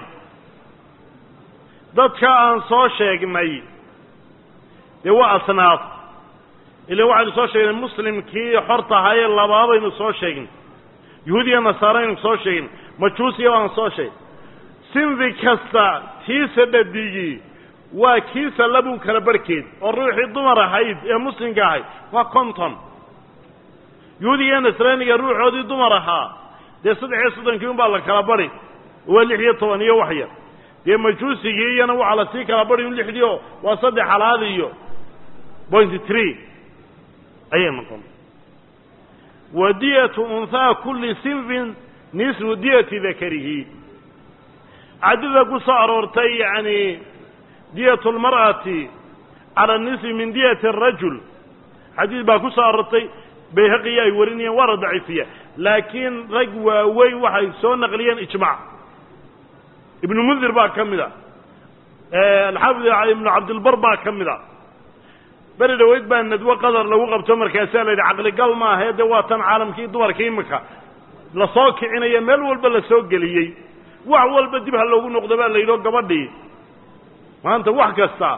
A: dadka aan soo sheegnay dee waa asnaaf ila waxaynu soo sheegnay muslimkii xorta ahaayee labaabaynu soo sheegnay yahuudiya nasaaraynu soo sheegnay majuusiya baan soo sheegnay sinfi kasta tiisa dhadigii waa kiisa labun kala barhkeed oo ruuxii dumar ahayd ee muslimka ahayd waa conton yahuudiga nasraaniga ruuxoodii dumar ahaa dee saddex iyo soddonkii un baa la kala bari waa lix iyo toban iyo wax yar dee majuusigii iyana waxaa la sii kala bari un lixdii oo waa saddex halaad iyo point tree ayay noqon wa diyatu unhaa kulli sinfin nisfu diyati dakarihi cadida ku soo aroortay yacni diyatu lmar'ati cala nisfi min diyati arajul xadiid baa ku soo aroortay bayhaqiya ay warinayeen waa la daciifiya laakiin rag waaweyn waxay soo naqliyeen ijmac ibnu mundir baa ka mid a alxaafid ibnu cabdilbar baa ka mid a beri dhaweyd baa nadwo qadar lagu qabto markaasaa la yidhi caqligal maahae dee waa tan caalamkii dumarka imika lasoo kicinaya meel walba la soo geliyey wax walba dib ha loogu noqdo baa la yidhi oo gabadhii maanta wax kasta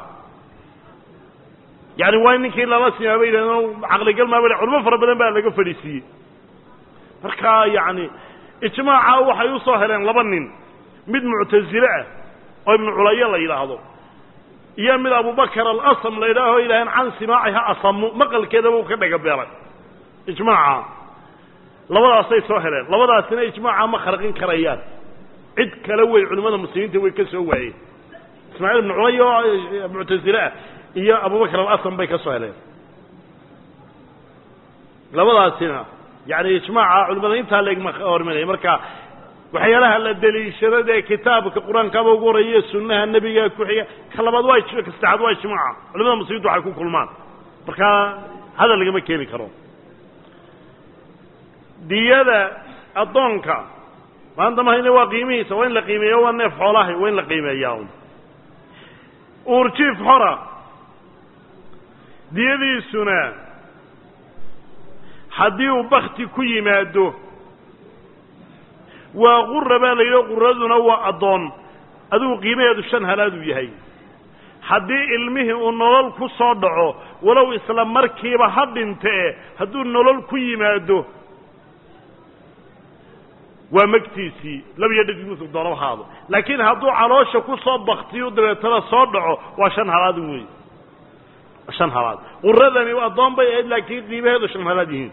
A: yani waa ninkii lala simaa bay yidhahdeen caqligal maa ba culimo fara badan baa laga fadhiisiiyey marka yacni ijmaaca waxay u soo heleen laba nin mid muctasile ah oo ibnu culayo la yidhaahdo iyo mid abubakar alasam la yidhaaho yidhaaheen can simaaciha asamu maqalkeedaba uu ka dhaga beelay ijmaaca labadaasay soo heleen labadaasina ijmaaca ma kharqin karayaan cid kale wey culimmada muslimiinta way ka soo waayeen ismaaciil ibnu culay oo muctasile ah iyo abubakar alasam bay ka soo heleen labadaasina yani ijmaaca culimada intaa leegma horminaya marka waxyaalaha la deliishado dee kitaabka qur-aankaaba ugu horreeya sunnaha nebiga ku xiga ka labaad waa ka saddexaad waa ijmaaca culimada muslimiintu waxay ku kulmaan marka hadal lagama keeni karo diyada addoonka maanta mahayne waa qiimihiisa waa in la qiimeeya waa neef xoolahay waa in la qiimeeyaa un uurjiif xora diyadiisuna haddii uu bakti ku yimaado waa qura baa la yidhi quraduna waa addoon adigu qiimaheedu shan halaaduu yahay haddii ilmihii uu nolol ku soo dhaco walow isla markiiba ha dhintee hadduu nolol ku yimaado waa magtiisii labiyo dhadimusu doonaba haado laakiin hadduu caloosha ku soo baktiyu dabeetana soo dhaco waa shan halaad wey shan halaad quradani addoon bay ahayd laakiin qiimaheedu shan halaad yihiin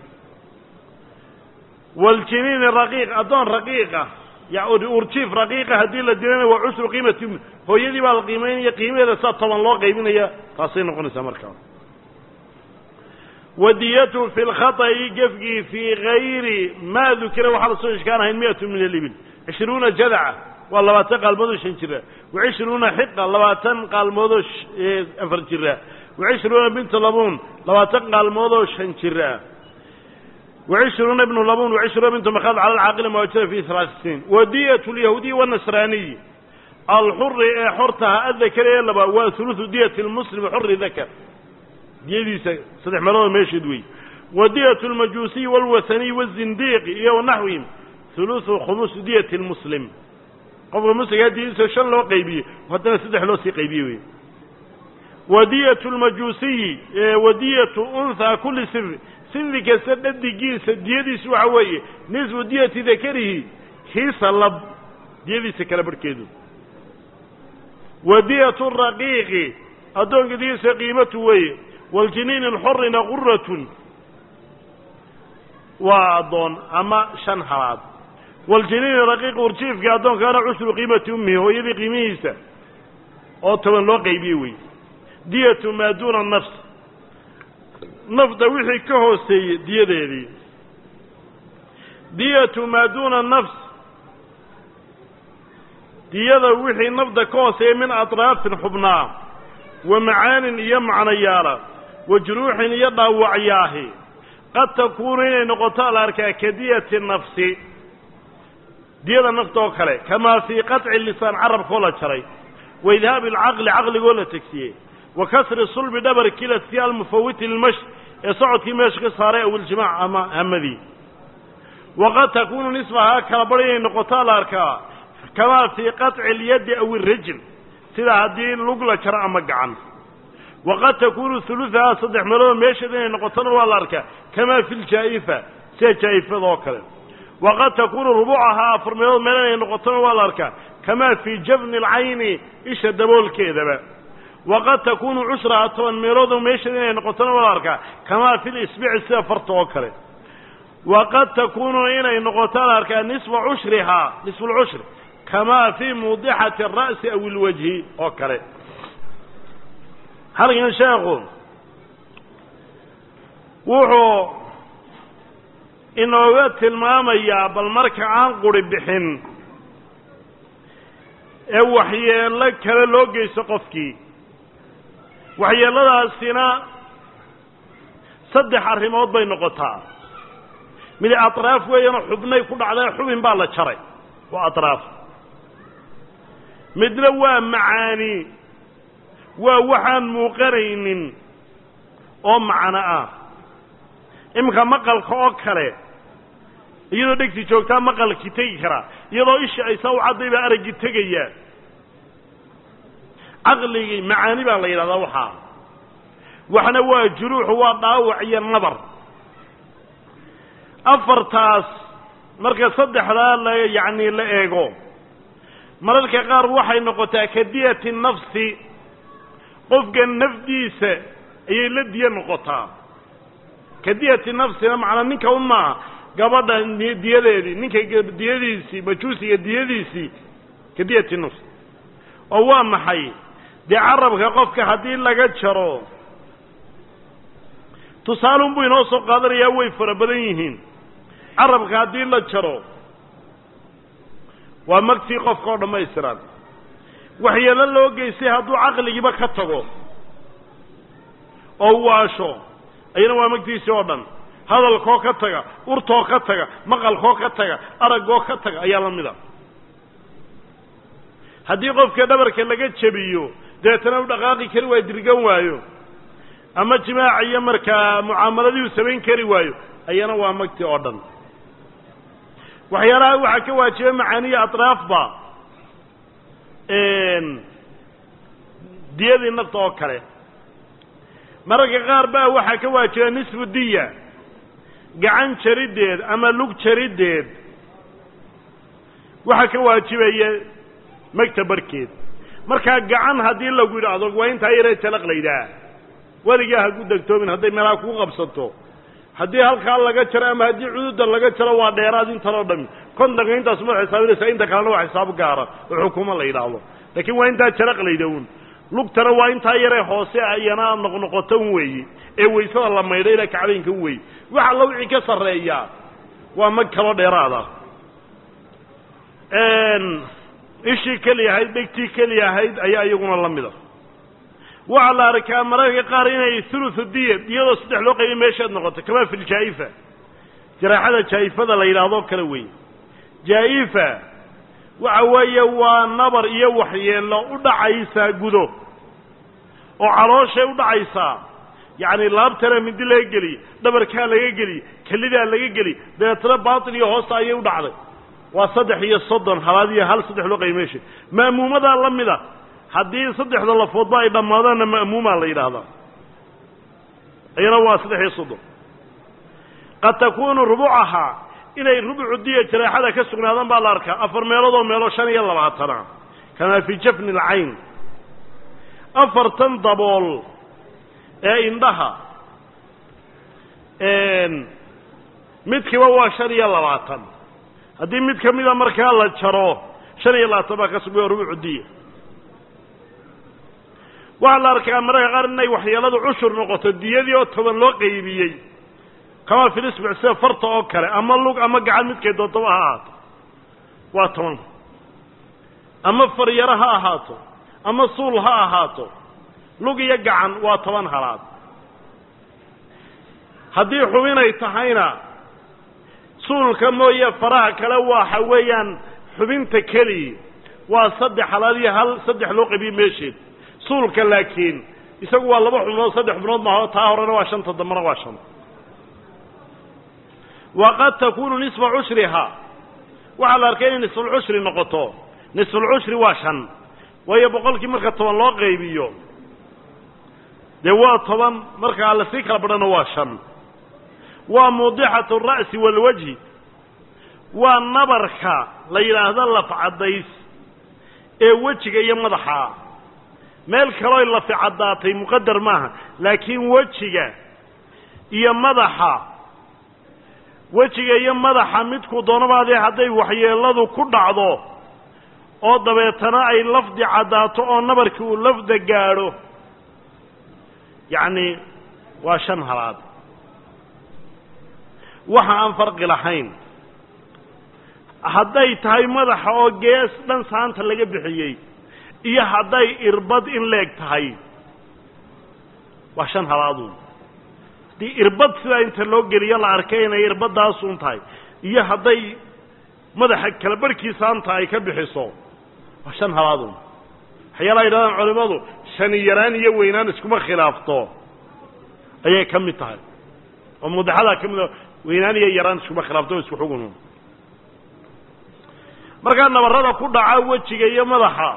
A: waljiniini raqiiq addoon raqiiqa urjiif raqiiqa haddii la dilana waa cusru qiimati hooyadii baa la qiimaynaya qiimaheeda saa toban loo qaybinaya taasay noqonaysaa markaa wadiyatu fi lkhata'i gefgii fii gayri maa dukira waxaa lasoo ishkaan ahayn miatu min alibil cishruuna jadaca waa labaatan qaalmoodoo shan jira wacishruuna xiqa labaatan qaalmoodoo afar jira wacishruuna bintu labuun labaatan qaalmoodoo shan jira wacishruuna ibnu labuun wacishruuna bintu makhaad cala alcaaqili mawajada fi halaati siniin wadiyatu lyahuudiyi wanasraaniyi alxuri ee xortaha adakar ee laba waa hulusu diyati lmuslimi xuri dakar diyadiisa saddex meeloodoo meesheed wey wadiyatu lmajuusiyi walwasaniyi wazindiiqi iyo wanaxwihim hulusu khumusu diyati lmuslim qofka musligaa diyadiisa shan loo qaybiye haddana saddex loo sii qaybiye wey wadiyatu lmajuusiyi wadiyatu unhaa kulli siri sinfi kasta dhadigiisa diyadiisu waxa weeye nisfu diyati dakarihi kiisa lab diyadiisa kala barhkeedu wadiyatu raqiiqi addoonka diyadiisa qiimatu weeye waljiniini alxorina quratun waa addoon ama shan halaad waljiniini raqiiqi urjiifka addoonkaana cusru qiimati ummihi hooyadii qiimihiisa oo toban loo qaybiye wey diyatu maa duuna nafs nafda wixii ka hooseeyey diyadeedii diyatu maa duuna nafs diyada wixii nafda ka hooseeya min atraafin xubnaa wa macaanin iyo macnayaala wa juruuxin iyo dhaawacyaahi qad takuunu inay noqoto la arkaa ka diyati nafsi diyada nafta oo kale kamaa fii qaطci lisaan carabkoo la jaray wa idhaabi alcaqli caqligoo la tegsiyey wa kasri sulbi dhabar kiladkii almufawiti lilmash ee socodkii meesha ka saaray aw iljimaac ama hamadii waqad takuunu nisfahaa kala bar inay noqotaa la arkaa kamaa fii qaطci اlyaddi aw irajl sida haddii lug la jaro ama gacan waqad takuunu huluثahaa saddex meelood meesheed inay noqotona waa la arkaa kamaa fi ljaa'ifa sida jaa'ifada oo kale waqad takuunu rubuucahaa afar meelood meel inay noqotona waa la arkaa kamaa fii jabni اlcayni isha daboolkeedaba waqad takuunu cushraha toban meeloodoo meesheed inay noqotona waa la arkaa kamaa fi lisbici sida farta oo kale waqad takuunu inay noqoto la arkaa nisfa cushrihaa nisfu lcushri kamaa fii muudixati ara'si aw ilwajhi oo kale halkan sheekhu wuxuu inooga tilmaamayaa bal marka aan quri bixin ee waxyeello kale loo geysto qofkii waxyeelladaasina saddex arrimood bay noqotaa mid atraaf weeyaanoo xubnay ku dhacday xubin baa la jaray waa atraaf midna waa macaani waa waxaan muuqanaynin oo macno ah iminka maqalka oo kale iyadoo dhegti joogtaa maqalkii tegi karaa iyadoo isha aysaa u cadday baa araggii tegayaa caqligii macaani baa la yidhahdaa waxaa waxna waa juruuxu waa dhaawac iyo nabar afartaas marka saddexdaa la yacni la eego mararka qaar waxay noqotaa kadiyati nafsi qofka nafdiisa ayay la diya noqotaa kadiyati nafsina macnaa ninka un maaha gabadha diyadeedii ninka diyadiisii majuusiga diyadiisii kadiyati nafs oo waa maxay dee carabka qofka haddii laga jaro tusaalun buu inoo soo qaadanayaa way fara badan yihiin carabka haddii la jaro waa magtii qofka oo dhammaystiran waxyeelo loo geystay hadduu caqligiiba ka tago oo waasho ayana waa magtiisii oo dhan hadalkoo ka taga urtoo ka taga maqalkoo ka taga araggoo ka taga ayaa la mid a haddii qofka dhabarka laga jebiyo deetana u dhaqaaqi kari waayo dirgan waayo ama jimaaca iyo markaa mucaamaladii uu samayn kari waayo ayana waa magti oo dhan waxyaalaha waxaa ka waajiba macaaniya atraafba diyadii nafta oo kale mararka qaar baa waxaa ka waajiba nisfu diya gacan jariddeed ama lug jariddeed waxaa ka waajibaya magta barhkeed markaa gacan haddii lagu yidhaahdo waa intaa yaree jalaqlaydaa weligaa ha ku degtoomin hadday meelaha kuu qabsato haddii halkaa laga jaro ama haddii cududa laga jaro waa dheeraad intanoo dhami kontanka intaas ma xisaabinaysa inta kalena waa xisaab gaara oo xukumo la yidhaahdo laakiin waa intaa jalaqlayda un lugtana waa intaa yaree hoose iyana noqnoqoto un weeye ee waysada la maydho ilaa kacbaynka un weeye waxa alla wixii ka sarreeyaa waa mag kaloo dheeraada ishii keli ahayd dhegtii keli ahayd ayaa iyaguna la mida waxaa la arkaa mararka qaar inay thuluthu diya iyadoo saddex loo qaybiy meeshaad noqoto kamaa fi ljaa'ifa jaraaxada jaa'ifada la yidhaahdo kale weeye jaa'ifa waxa weeye waa nabar iyo waxyeello u dhacaysaa gudo oo calooshay u dhacaysaa yacni laabtana mindi laga geliye dhabarkaa laga geliye kelidaa laga geliye dabeetana baatil iyo hoosta ayay u dhacday waa saddex iyo soddon halaad iyo hal saddex loo qaybiy meesha ma'muumadaa la mida haddii saddexda lafoodba ay dhammaadaanna ma'muumaa la yidhaahdaa iyana waa saddex iyo soddon qad takuunu rubucahaa inay rubucu diya jaraaxada ka sugnaadaan baa la arkaa afar meeloodoo meelo shan iyo labaatana kamaa fii jafni alcayn afartan dabool ee indhaha midkiiba waa shan iyo labaatan haddii mid ka mida markaa la jaro shan iyo labaatan baa ka sugaya rubucu diya waxaa la arkaa mararka qaar inay waxyeeladu cushur noqoto diyadii oo toban loo qaybiyey kamaa filisbic sida farta oo kale ama lug ama gacan midkay doontaba ha ahaato waa toban ama faryaro ha ahaato ama suul ha ahaato lug iyo gacan waa toban halaad haddii xubinay tahayna suulka mooye faraha kale waxa weeyaan xubinta keliya waa saddex halaad iyo hal saddex loo qabiye meesheed suulka laakiin isagu waa laba xubnood saddex xubnood maaho taa horena waa shanta dambena waa shan waqad takunu nisfa cushrihaa waxaa la arkay inay nisfulcushri noqoto nisfulcushri waa shan waayo boqolkii marka toban loo qaybiyo dee waa toban markaa lasii kala badhana waa shan waa muudixatu ra'si waalwajhi waa nabarka la yidhaahdo lafcadays ee wejiga iyo madaxa meel kalooy lafi caddaatay muqadar maaha laakiin wejiga iyo madaxa wejiga iyo madaxa midku doonabaadee hadday waxyeeladu ku dhacdo oo dabeetana ay lafdi caddaato oo nabarkii uu lafda gaadho yacni waa shan halaad waxa aan farqi lahayn hadday tahay madaxa oo gees dhan saanta laga bixiyey iyo hadday irbad in leeg tahay waa shan halaaduun haddii irbad sidaa inta loo geliyo la arkay inay irbaddaasuun tahay iyo hadday madaxa kala barhkii saanta ay ka bixiso waa shan halaaduun waxyaalaha yidhahdaan culimmadu shani yaraan iyo weynaan iskuma khilaafto ayay ka mid tahay oo mudaxadaa ka mid a weynaan iyo yaraan iskuma khilaafto o isku xugun markaa nabarrada ku dhaca wejiga iyo madaxa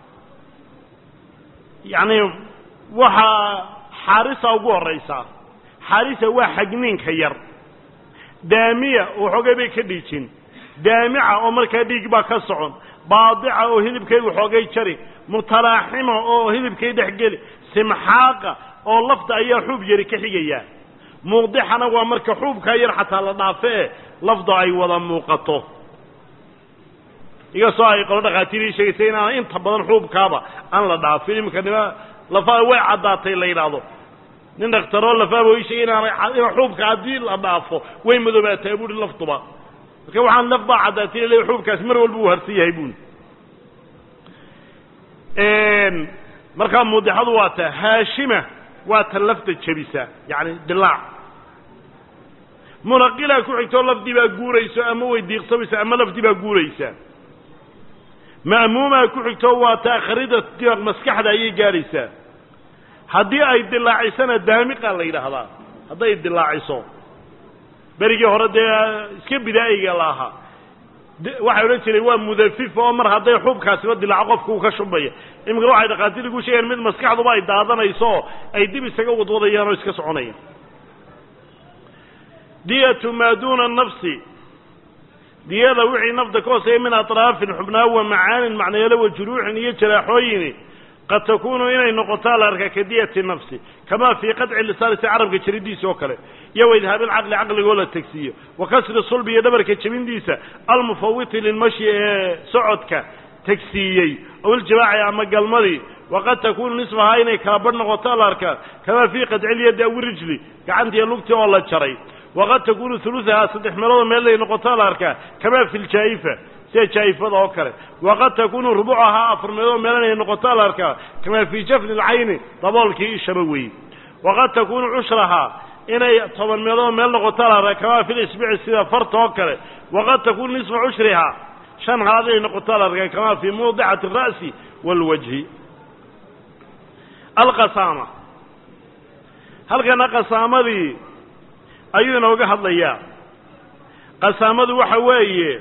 A: yacni waxaa xaarisa ugu horraysa xaarisa waa xagniinka yar daamiya oo xoogay bay ka dhiijin daamica oo markaa dhiig baa ka socon baadica oo hilibkaygu xoogay jari mutalaaxima oo hilibkay dhexgeli simxaaqa oo lafta ayaa xuub yari ka xigaya muuqdixana waa marka xuubkaa yar xataa la dhaafe e lafda ay wada muuqato inkastoo ay qolo dhakhaatiirii sheegaysay inaana inta badan xuubkaaba aan la dhaafin iminka nima lafaha way caddaatay la yidhaahdo nin dhakhtaroo lafaaba ii sheegay inaanay ina xuubka haddii la dhaafo way madoobaataa buuhi laftuba marka waxaan laf baa caddaatay le xuubkaasi mar walba uu harsan yahay buuli markaa muudixadu waa ta haashima waa ta lafta jebisa yacni dilaac munaqilaa ku xigtoo lafdii baa guurayso ama way diiqsamaysa ama lafdii baa guuraysa ma'muumaa ku xigtoo waa ta akhrida dimaq maskaxda ayay gaadhaysaa haddii ay dilaacisana daamiqa la yidhaahdaa hadday dilaaciso berigii hore dee iska bidaa'iga la ahaa waxay odhan jireen waa mudafifa oo mar hadday xuubkaasiba dilaaco qofka uu ka shubaya iminka waxay dhakhaatiirku sheegeen mid maskaxduba ay daadanayso oo ay dib isaga wadwadayaan oo iska soconayaan diyatu maa duuna nafsi diyada wixii nafta ka hooseeya min atraafin xubnaa wa macaanin macnayaalo wa juruuxin iyo jaraaxooyini qad takunu inay noqotaa la arkaa ka diyati nafsi kamaa fii qadci lisaani si carabka jaridiisa oo kale iyo wa idhaabilcaqli caqligoo la tegsiiyo wa kasri sulbi iyo dhabarka jebindiisa almufawiti lilmashi ee socodka tegsiiyey ow iljimaaci ama galmadii waqad takunu nisfahaa inay kala badh noqotaa la arkaa kamaa fii qadcilyadi aw rijli gacantiiyo lugtii oo la jaray waqad takunu huluثahaa saddex meeloodoo meelay noqotaa la arkaa kamaa fi ljaa'ifa sida jaa'ifada oo kale waqad takunu rubucahaa afar meeloodoo meel inay noqotaa la arkaa kamaa fii jafni اlcayni daboolkii ishaba weeye waqad takunu cushrahaa inay toban meeloodoo meel noqotaa la arkaa kamaa fi lisbici sida farta oo kale waqad takunu nisfa cushrihaa shan halaad inay noqotaa la arkaa kamaa fii mawdicati الra'si wاlwajhi alqasaama halkana qasaamadii ayuu inooga hadlayaa qasaamadu waxa weeye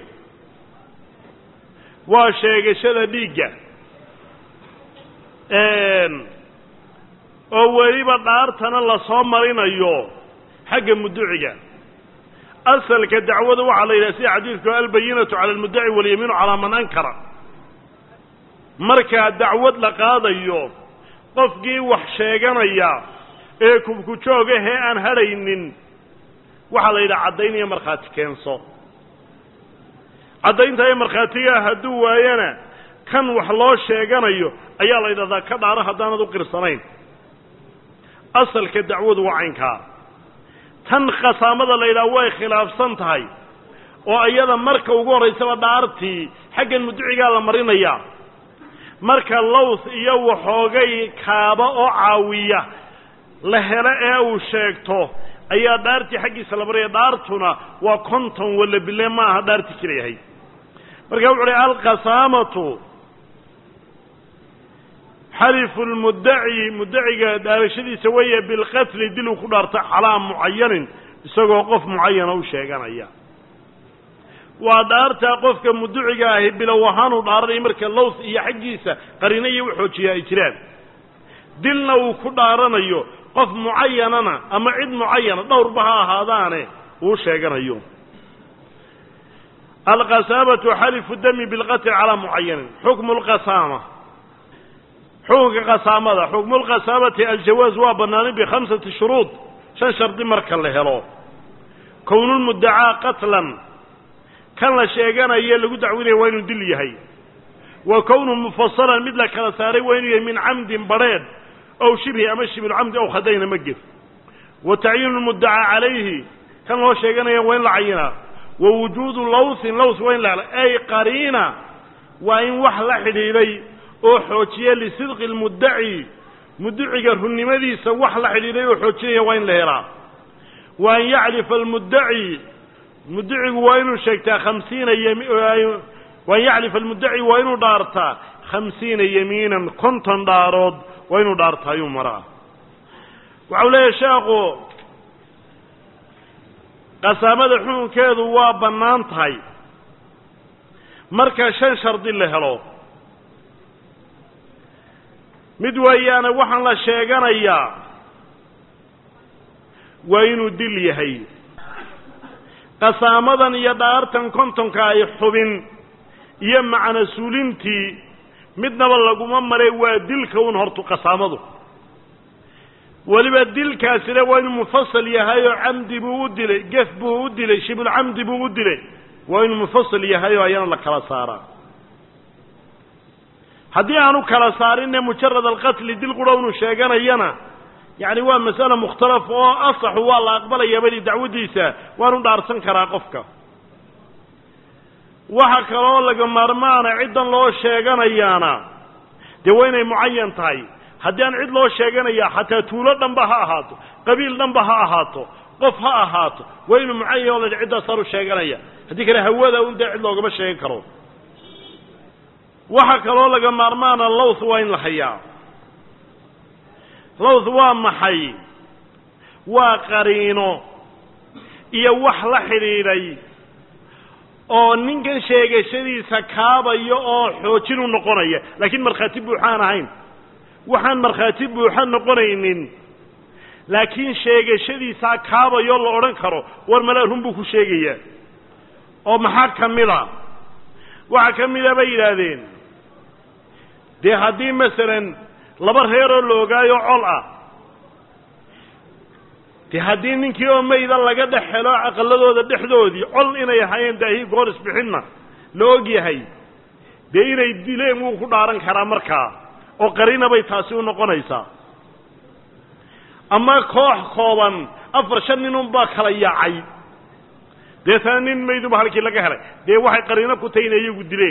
A: waa sheegashada dhiigga oo weliba dhaartana lasoo marinayo xagga muduciga asalka dacwada waxaa la yidhaha sida xadiidku albayinatu cala almuddaci walyamiinu calaa man ankara markaa dacwad la qaadayo qofkii wax sheeganaya ee kubku joogahee aan hadhaynin waxaa la yidhaha caddaynaya markhaati keenso caddaynta ee markhaatigaa hadduu waayana kan wax loo sheeganayo ayaa la yidhahdaa ka dhaaro haddaanad u qirsanayn asalka dacwadu waa caynkaa tan khasaamada la yidhaha way khilaafsan tahay oo iyada marka ugu horraysaba dhaartii xaggan muducigaa la marinayaa marka lows iyo waxoogay kaaba oo caawiya la helo ee uu sheegto ayaa dhaartii xaggiisa la maraya dhaartuna waa konton walla bile ma aha dhaartii jilayahay marka wuxu uhi alqasaamatu xalifu lmuddaci muddaciga dhaarashadiisa weeye bilqatli dil uu ku dhaarto calaa mucayanin isagoo qof mucayana u sheeganaya waa dhaartaa qofka muduciga ahi bilow ahaanuu dhaaranaya marka lows iyo xaggiisa qarino iyo uxoojiya ay jiraan dilna uu ku dhaaranayo qof mucayanana ama cid mucayana dhowrba ha ahaadaane uu sheeganayo alqasaamatu xalifu dami bilqatli calaa mucayanin xukmu lqasaama xukunka qasaamada xukmu lqasaamati aljawaaz waa banaanay bikhamsati shuruud shan shardi marka la helo kownulmuddacaa qatlan kan la sheeganayo lagu dacwinaya waa inuu dil yahay wa kownu mufasalan mid la kala saaray waa inuu yahay min camdin badrheedh ow shibhi ama shibulcamdi ow khadayna ma gef wa tacyiinu lmuddacaa calayhi kan loo sheeganaya waa in la cayinaa wa wujuudu lawthin lawth waa in la ay qariina waa in wax la xidhiidhay oo xoojiya lisidqi lmuddaci mudduciga runnimadiisa wax la xidhiidhay oo xoojinaya waa in la helaa wa an yaclifa almuddaci muddacigu waa inuu sheegtaa khamsiina wa an yaclifa almuddaci waa inuu dhaartaa khamsiina yamiinan konton dhaarood waa inuu dhaartaa ayuu maraa waxau leeyahay sheekhu qasaamada xukunkeedu waa bannaan tahay marka shan shardi la helo mid weeyaane waxaan la sheeganayaa waa inuu dil yahay qasaamadan iyo dhaartan kontonka ay xubin iyo macna suulintii midnaba laguma maray waa dilka un hortu qasaamadu weliba dilkaasina waa inuu mufasal yahay oo camdi buu u dilay gef buu u dilay shibulcamdi buu u dilay waa inuu mufasal yahay oo ayana la kala saaraa haddii aanu kala saarinne mujarad alqatli dil qura unu sheeganayana yacni waa mas'ale mukhtalaf oo asaxu waa la aqbalaya bali dacwaddiisa waanu dhaarsan karaa qofka waxa kaloo laga maarmaana ciddan loo sheeganayaana dee waa inay mucayan tahay haddii aan cid loo sheeganaya xataa tuulo dhanba ha ahaato qabiil dhanba ha ahaato qof ha ahaato waa inuu mucayan oo la ciddaasaan u sheeganaya haddii kale hawada un dee cid loogama sheegan karo waxa kaloo laga maarmaana lowth waa in la hayaa lowth waa maxay waa qariino iyo wax la xidhiidhay oo ninkan sheegashadiisa kaabaya oo xoojin u noqonaya laakiin markhaati buuxaan ahayn waxaan markhaati buuxa noqonaynin laakiin sheegashadiisaa kaabayoo la odhan karo war malaa run buu ku sheegayaa oo maxaa ka mid a waxaa ka mida bay yidhaahdeen dee haddii masalan laba reeroo la ogaayo col ah dee haddii ninkii oo mayda laga dhex helo aqaladooda dhexdoodii col inay ahaayeen daahii goor isbixinna la og yahay dee inay dileen wuu ku dhaaran karaa markaa oo qarina bay taasi u noqonaysaa ama koox kooban afar shan nin unbaa kala yaacay deetana nin mayduba halkii laga helay dee waxay qariino ku tahay inay iyagu dileen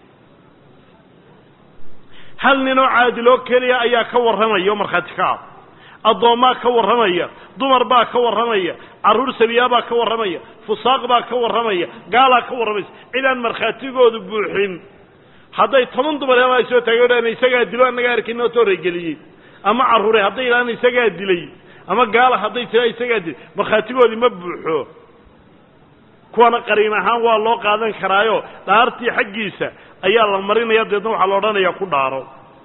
A: hal ninoo caadiloo keliya ayaa ka warramaya oo markhaati ka ah addoommaa ka warramaya dumar baa ka warramaya carruur sabiyaa baa ka warramaya fusaaq baa ka warramaya gaalaa ka warramaysa cid aan markhaatigoodu buuxin hadday toban dumar hela ay soo taageen isagaa dilo annagaa arkin oo tooregeliyey ama carruure hadday idhaan isagaa dilay ama gaala hadday tira isagaa dilay markhaatigoodii ma buuxo kuwana qariin ahaan waa loo qaadan karaayo dhaartii xaggiisa ayaa la marinaya deedna waxaa la odhanayaa ku dhaaro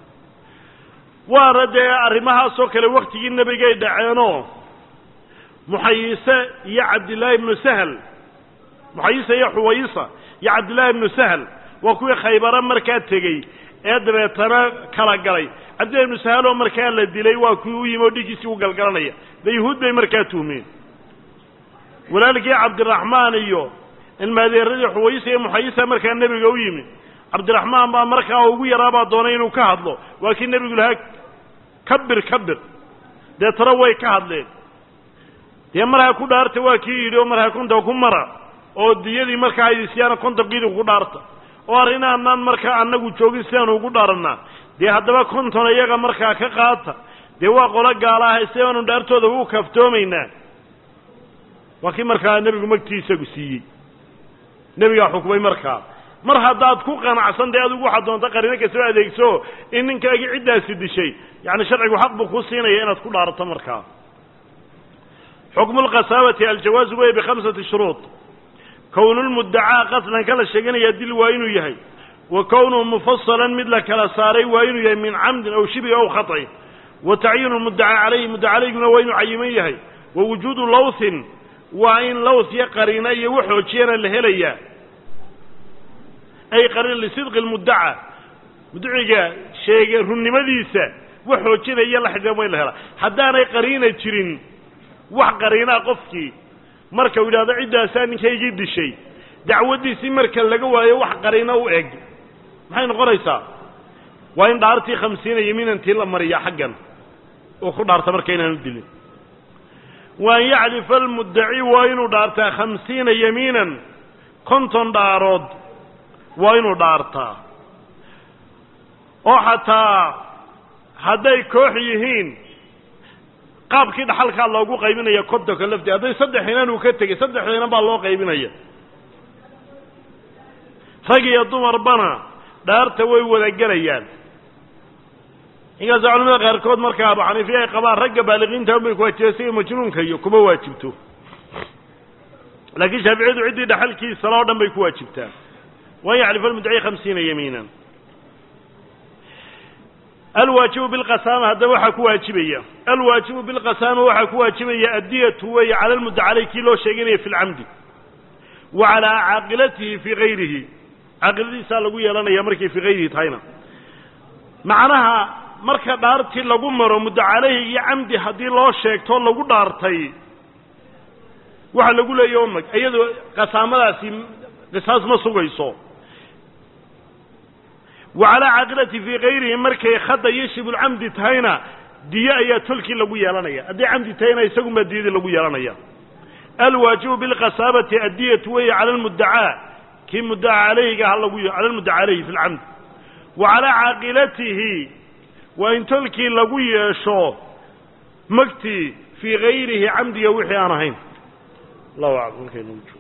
A: waana dee arrimahaasoo kale waktigii nebigay dhaceenoo muxayise iyo cabdillaahi ibnu sahal muxayise iyo xuwayisa iyo cabdillaahi ibnu sahal waa kuwii khaybare markaa tegey ee dabeetana kala galay cabdillahi ibnu sahal oo markaa la dilay waa kuwii u yimi oo dhiiggiisii u galgalanaya dee yuhuud bay markaa tuhmeen walaalkii cabdiraxmaan iyo ilmaadeeradii xuwayisa iyo muxayisa markaa nebiga u yimi cabdiraxmaan baa markaa ugu yaraabaa doonay inuu ka hadlo waa kii nebigu lahaa kabir kabir deetana way ka hadleen dee marhaa ku dhaarta waa kii yidhi oo marhaa konta ku mara oo diyadii markaa aydisyaana kontonkiidi ku dhaarta oo arrinaanaan markaa annagu joogin sidaanu ugu dhaarannaa dee haddaba konton iyaga markaa ka qaata dee waa qolo gaala ah sidaanu dhaartooda u kaaftoomaynaa waa kii markaa nebigu magtii isagu siiyey nebigaa xukumay markaa mar haddaad ku qanacsan dee adigu waxaad doonta qariino kastaba adeegso in ninkaagii ciddaasi dishay yacni sharcigu xaq buu kuu siinaya inaad ku dhaarato markaa xukmu lkhasaabati aljawaazu wey bikhamsati shuruud kownulmuddacaa qatlan kala sheeganaya dil waa inuu yahay wa kownuhu mufasalan mid la kala saaray waa inuu yahay min camdin aw shibhi aw khaطin wa tacyiinu lmuddacaa calayhi muddacalayguna waa inuu cayiman yahay wa wujuudu lawthin waa in lawth iyo qariina iyo wax xoojiyana la helayaa ay qariin lisidqi lmuddaca muddaciga sheege runnimadiisa wax xoojinaya la xidhiidhan waa in la helaa haddaanay qariina jirin wax qariinaa qofkii marka uu yidhahdo ciddaasaa ninkaygii dishay dacwaddiisii marka laga waayo wax qarino u eg maxay noqonaysaa waa in dhaartii khamsiina yamiinantii la mariya xaggan uu ku dhaarta marka inaanu dilin wa an yaclifa almuddaci waa inuu dhaartaa khamsiina yamiinan konton dhaarood waa inuu dhaartaa oo xataa hadday koox yihiin qaabkii dhaxalkaa loogu qaybinaya kontonka laftii hadday saddex inan uu ka tegey saddex inan baa loo qaybinaya rag iyo dumarbana dhaarta way wada gelayaan inkaasoo culamada qaarkood marka abu xaniifiya ay qabaan ragga baaliqiinta un bay kuwaajiba siga majnuunka iyo kuma waajibto laakiin shaaficiyadu ciddii dhaxalkiisala o dhan bay ku waajibtaa waan yaxlifa almuddaci khamsiina yamiinan alwaajibu bilqasaama haddaba waxaa ku waajibaya alwaajibu bilqasaama waxaa ku waajibaya addiyatu weeye cala lmudda caley kii loo sheeganaya fi lcamdi wa calaa caaqilatihi fii gayrihi caaqiladiisaa lagu yeelanaya markay fii gayrihi tahayna macnaha marka dhaartii lagu maro mudda caleyhi iyo camdi haddii loo sheegto lagu dhaartay waxa lagu leeya umag iyadoo qasaamadaasi qisaas ma sugayso wa calaa caaqilati fii gayrihi markay khada iyo shibulcamdi tahayna diye ayaa tolkii lagu yeelanaya hadday camdi tahayna isagunbaa diyadii lagu yeelanaya alwaajibu bilqasaabati addiyatu weeye cala almuddacaa kii muddaca caleyhiga ha lagu cala lmuddaca caleyhi fi lcamd wa calaa caaqilatihi waa in tolkii lagu yeesho magtii fii gayrihi camdiga wixii aan ahayn allahu aclam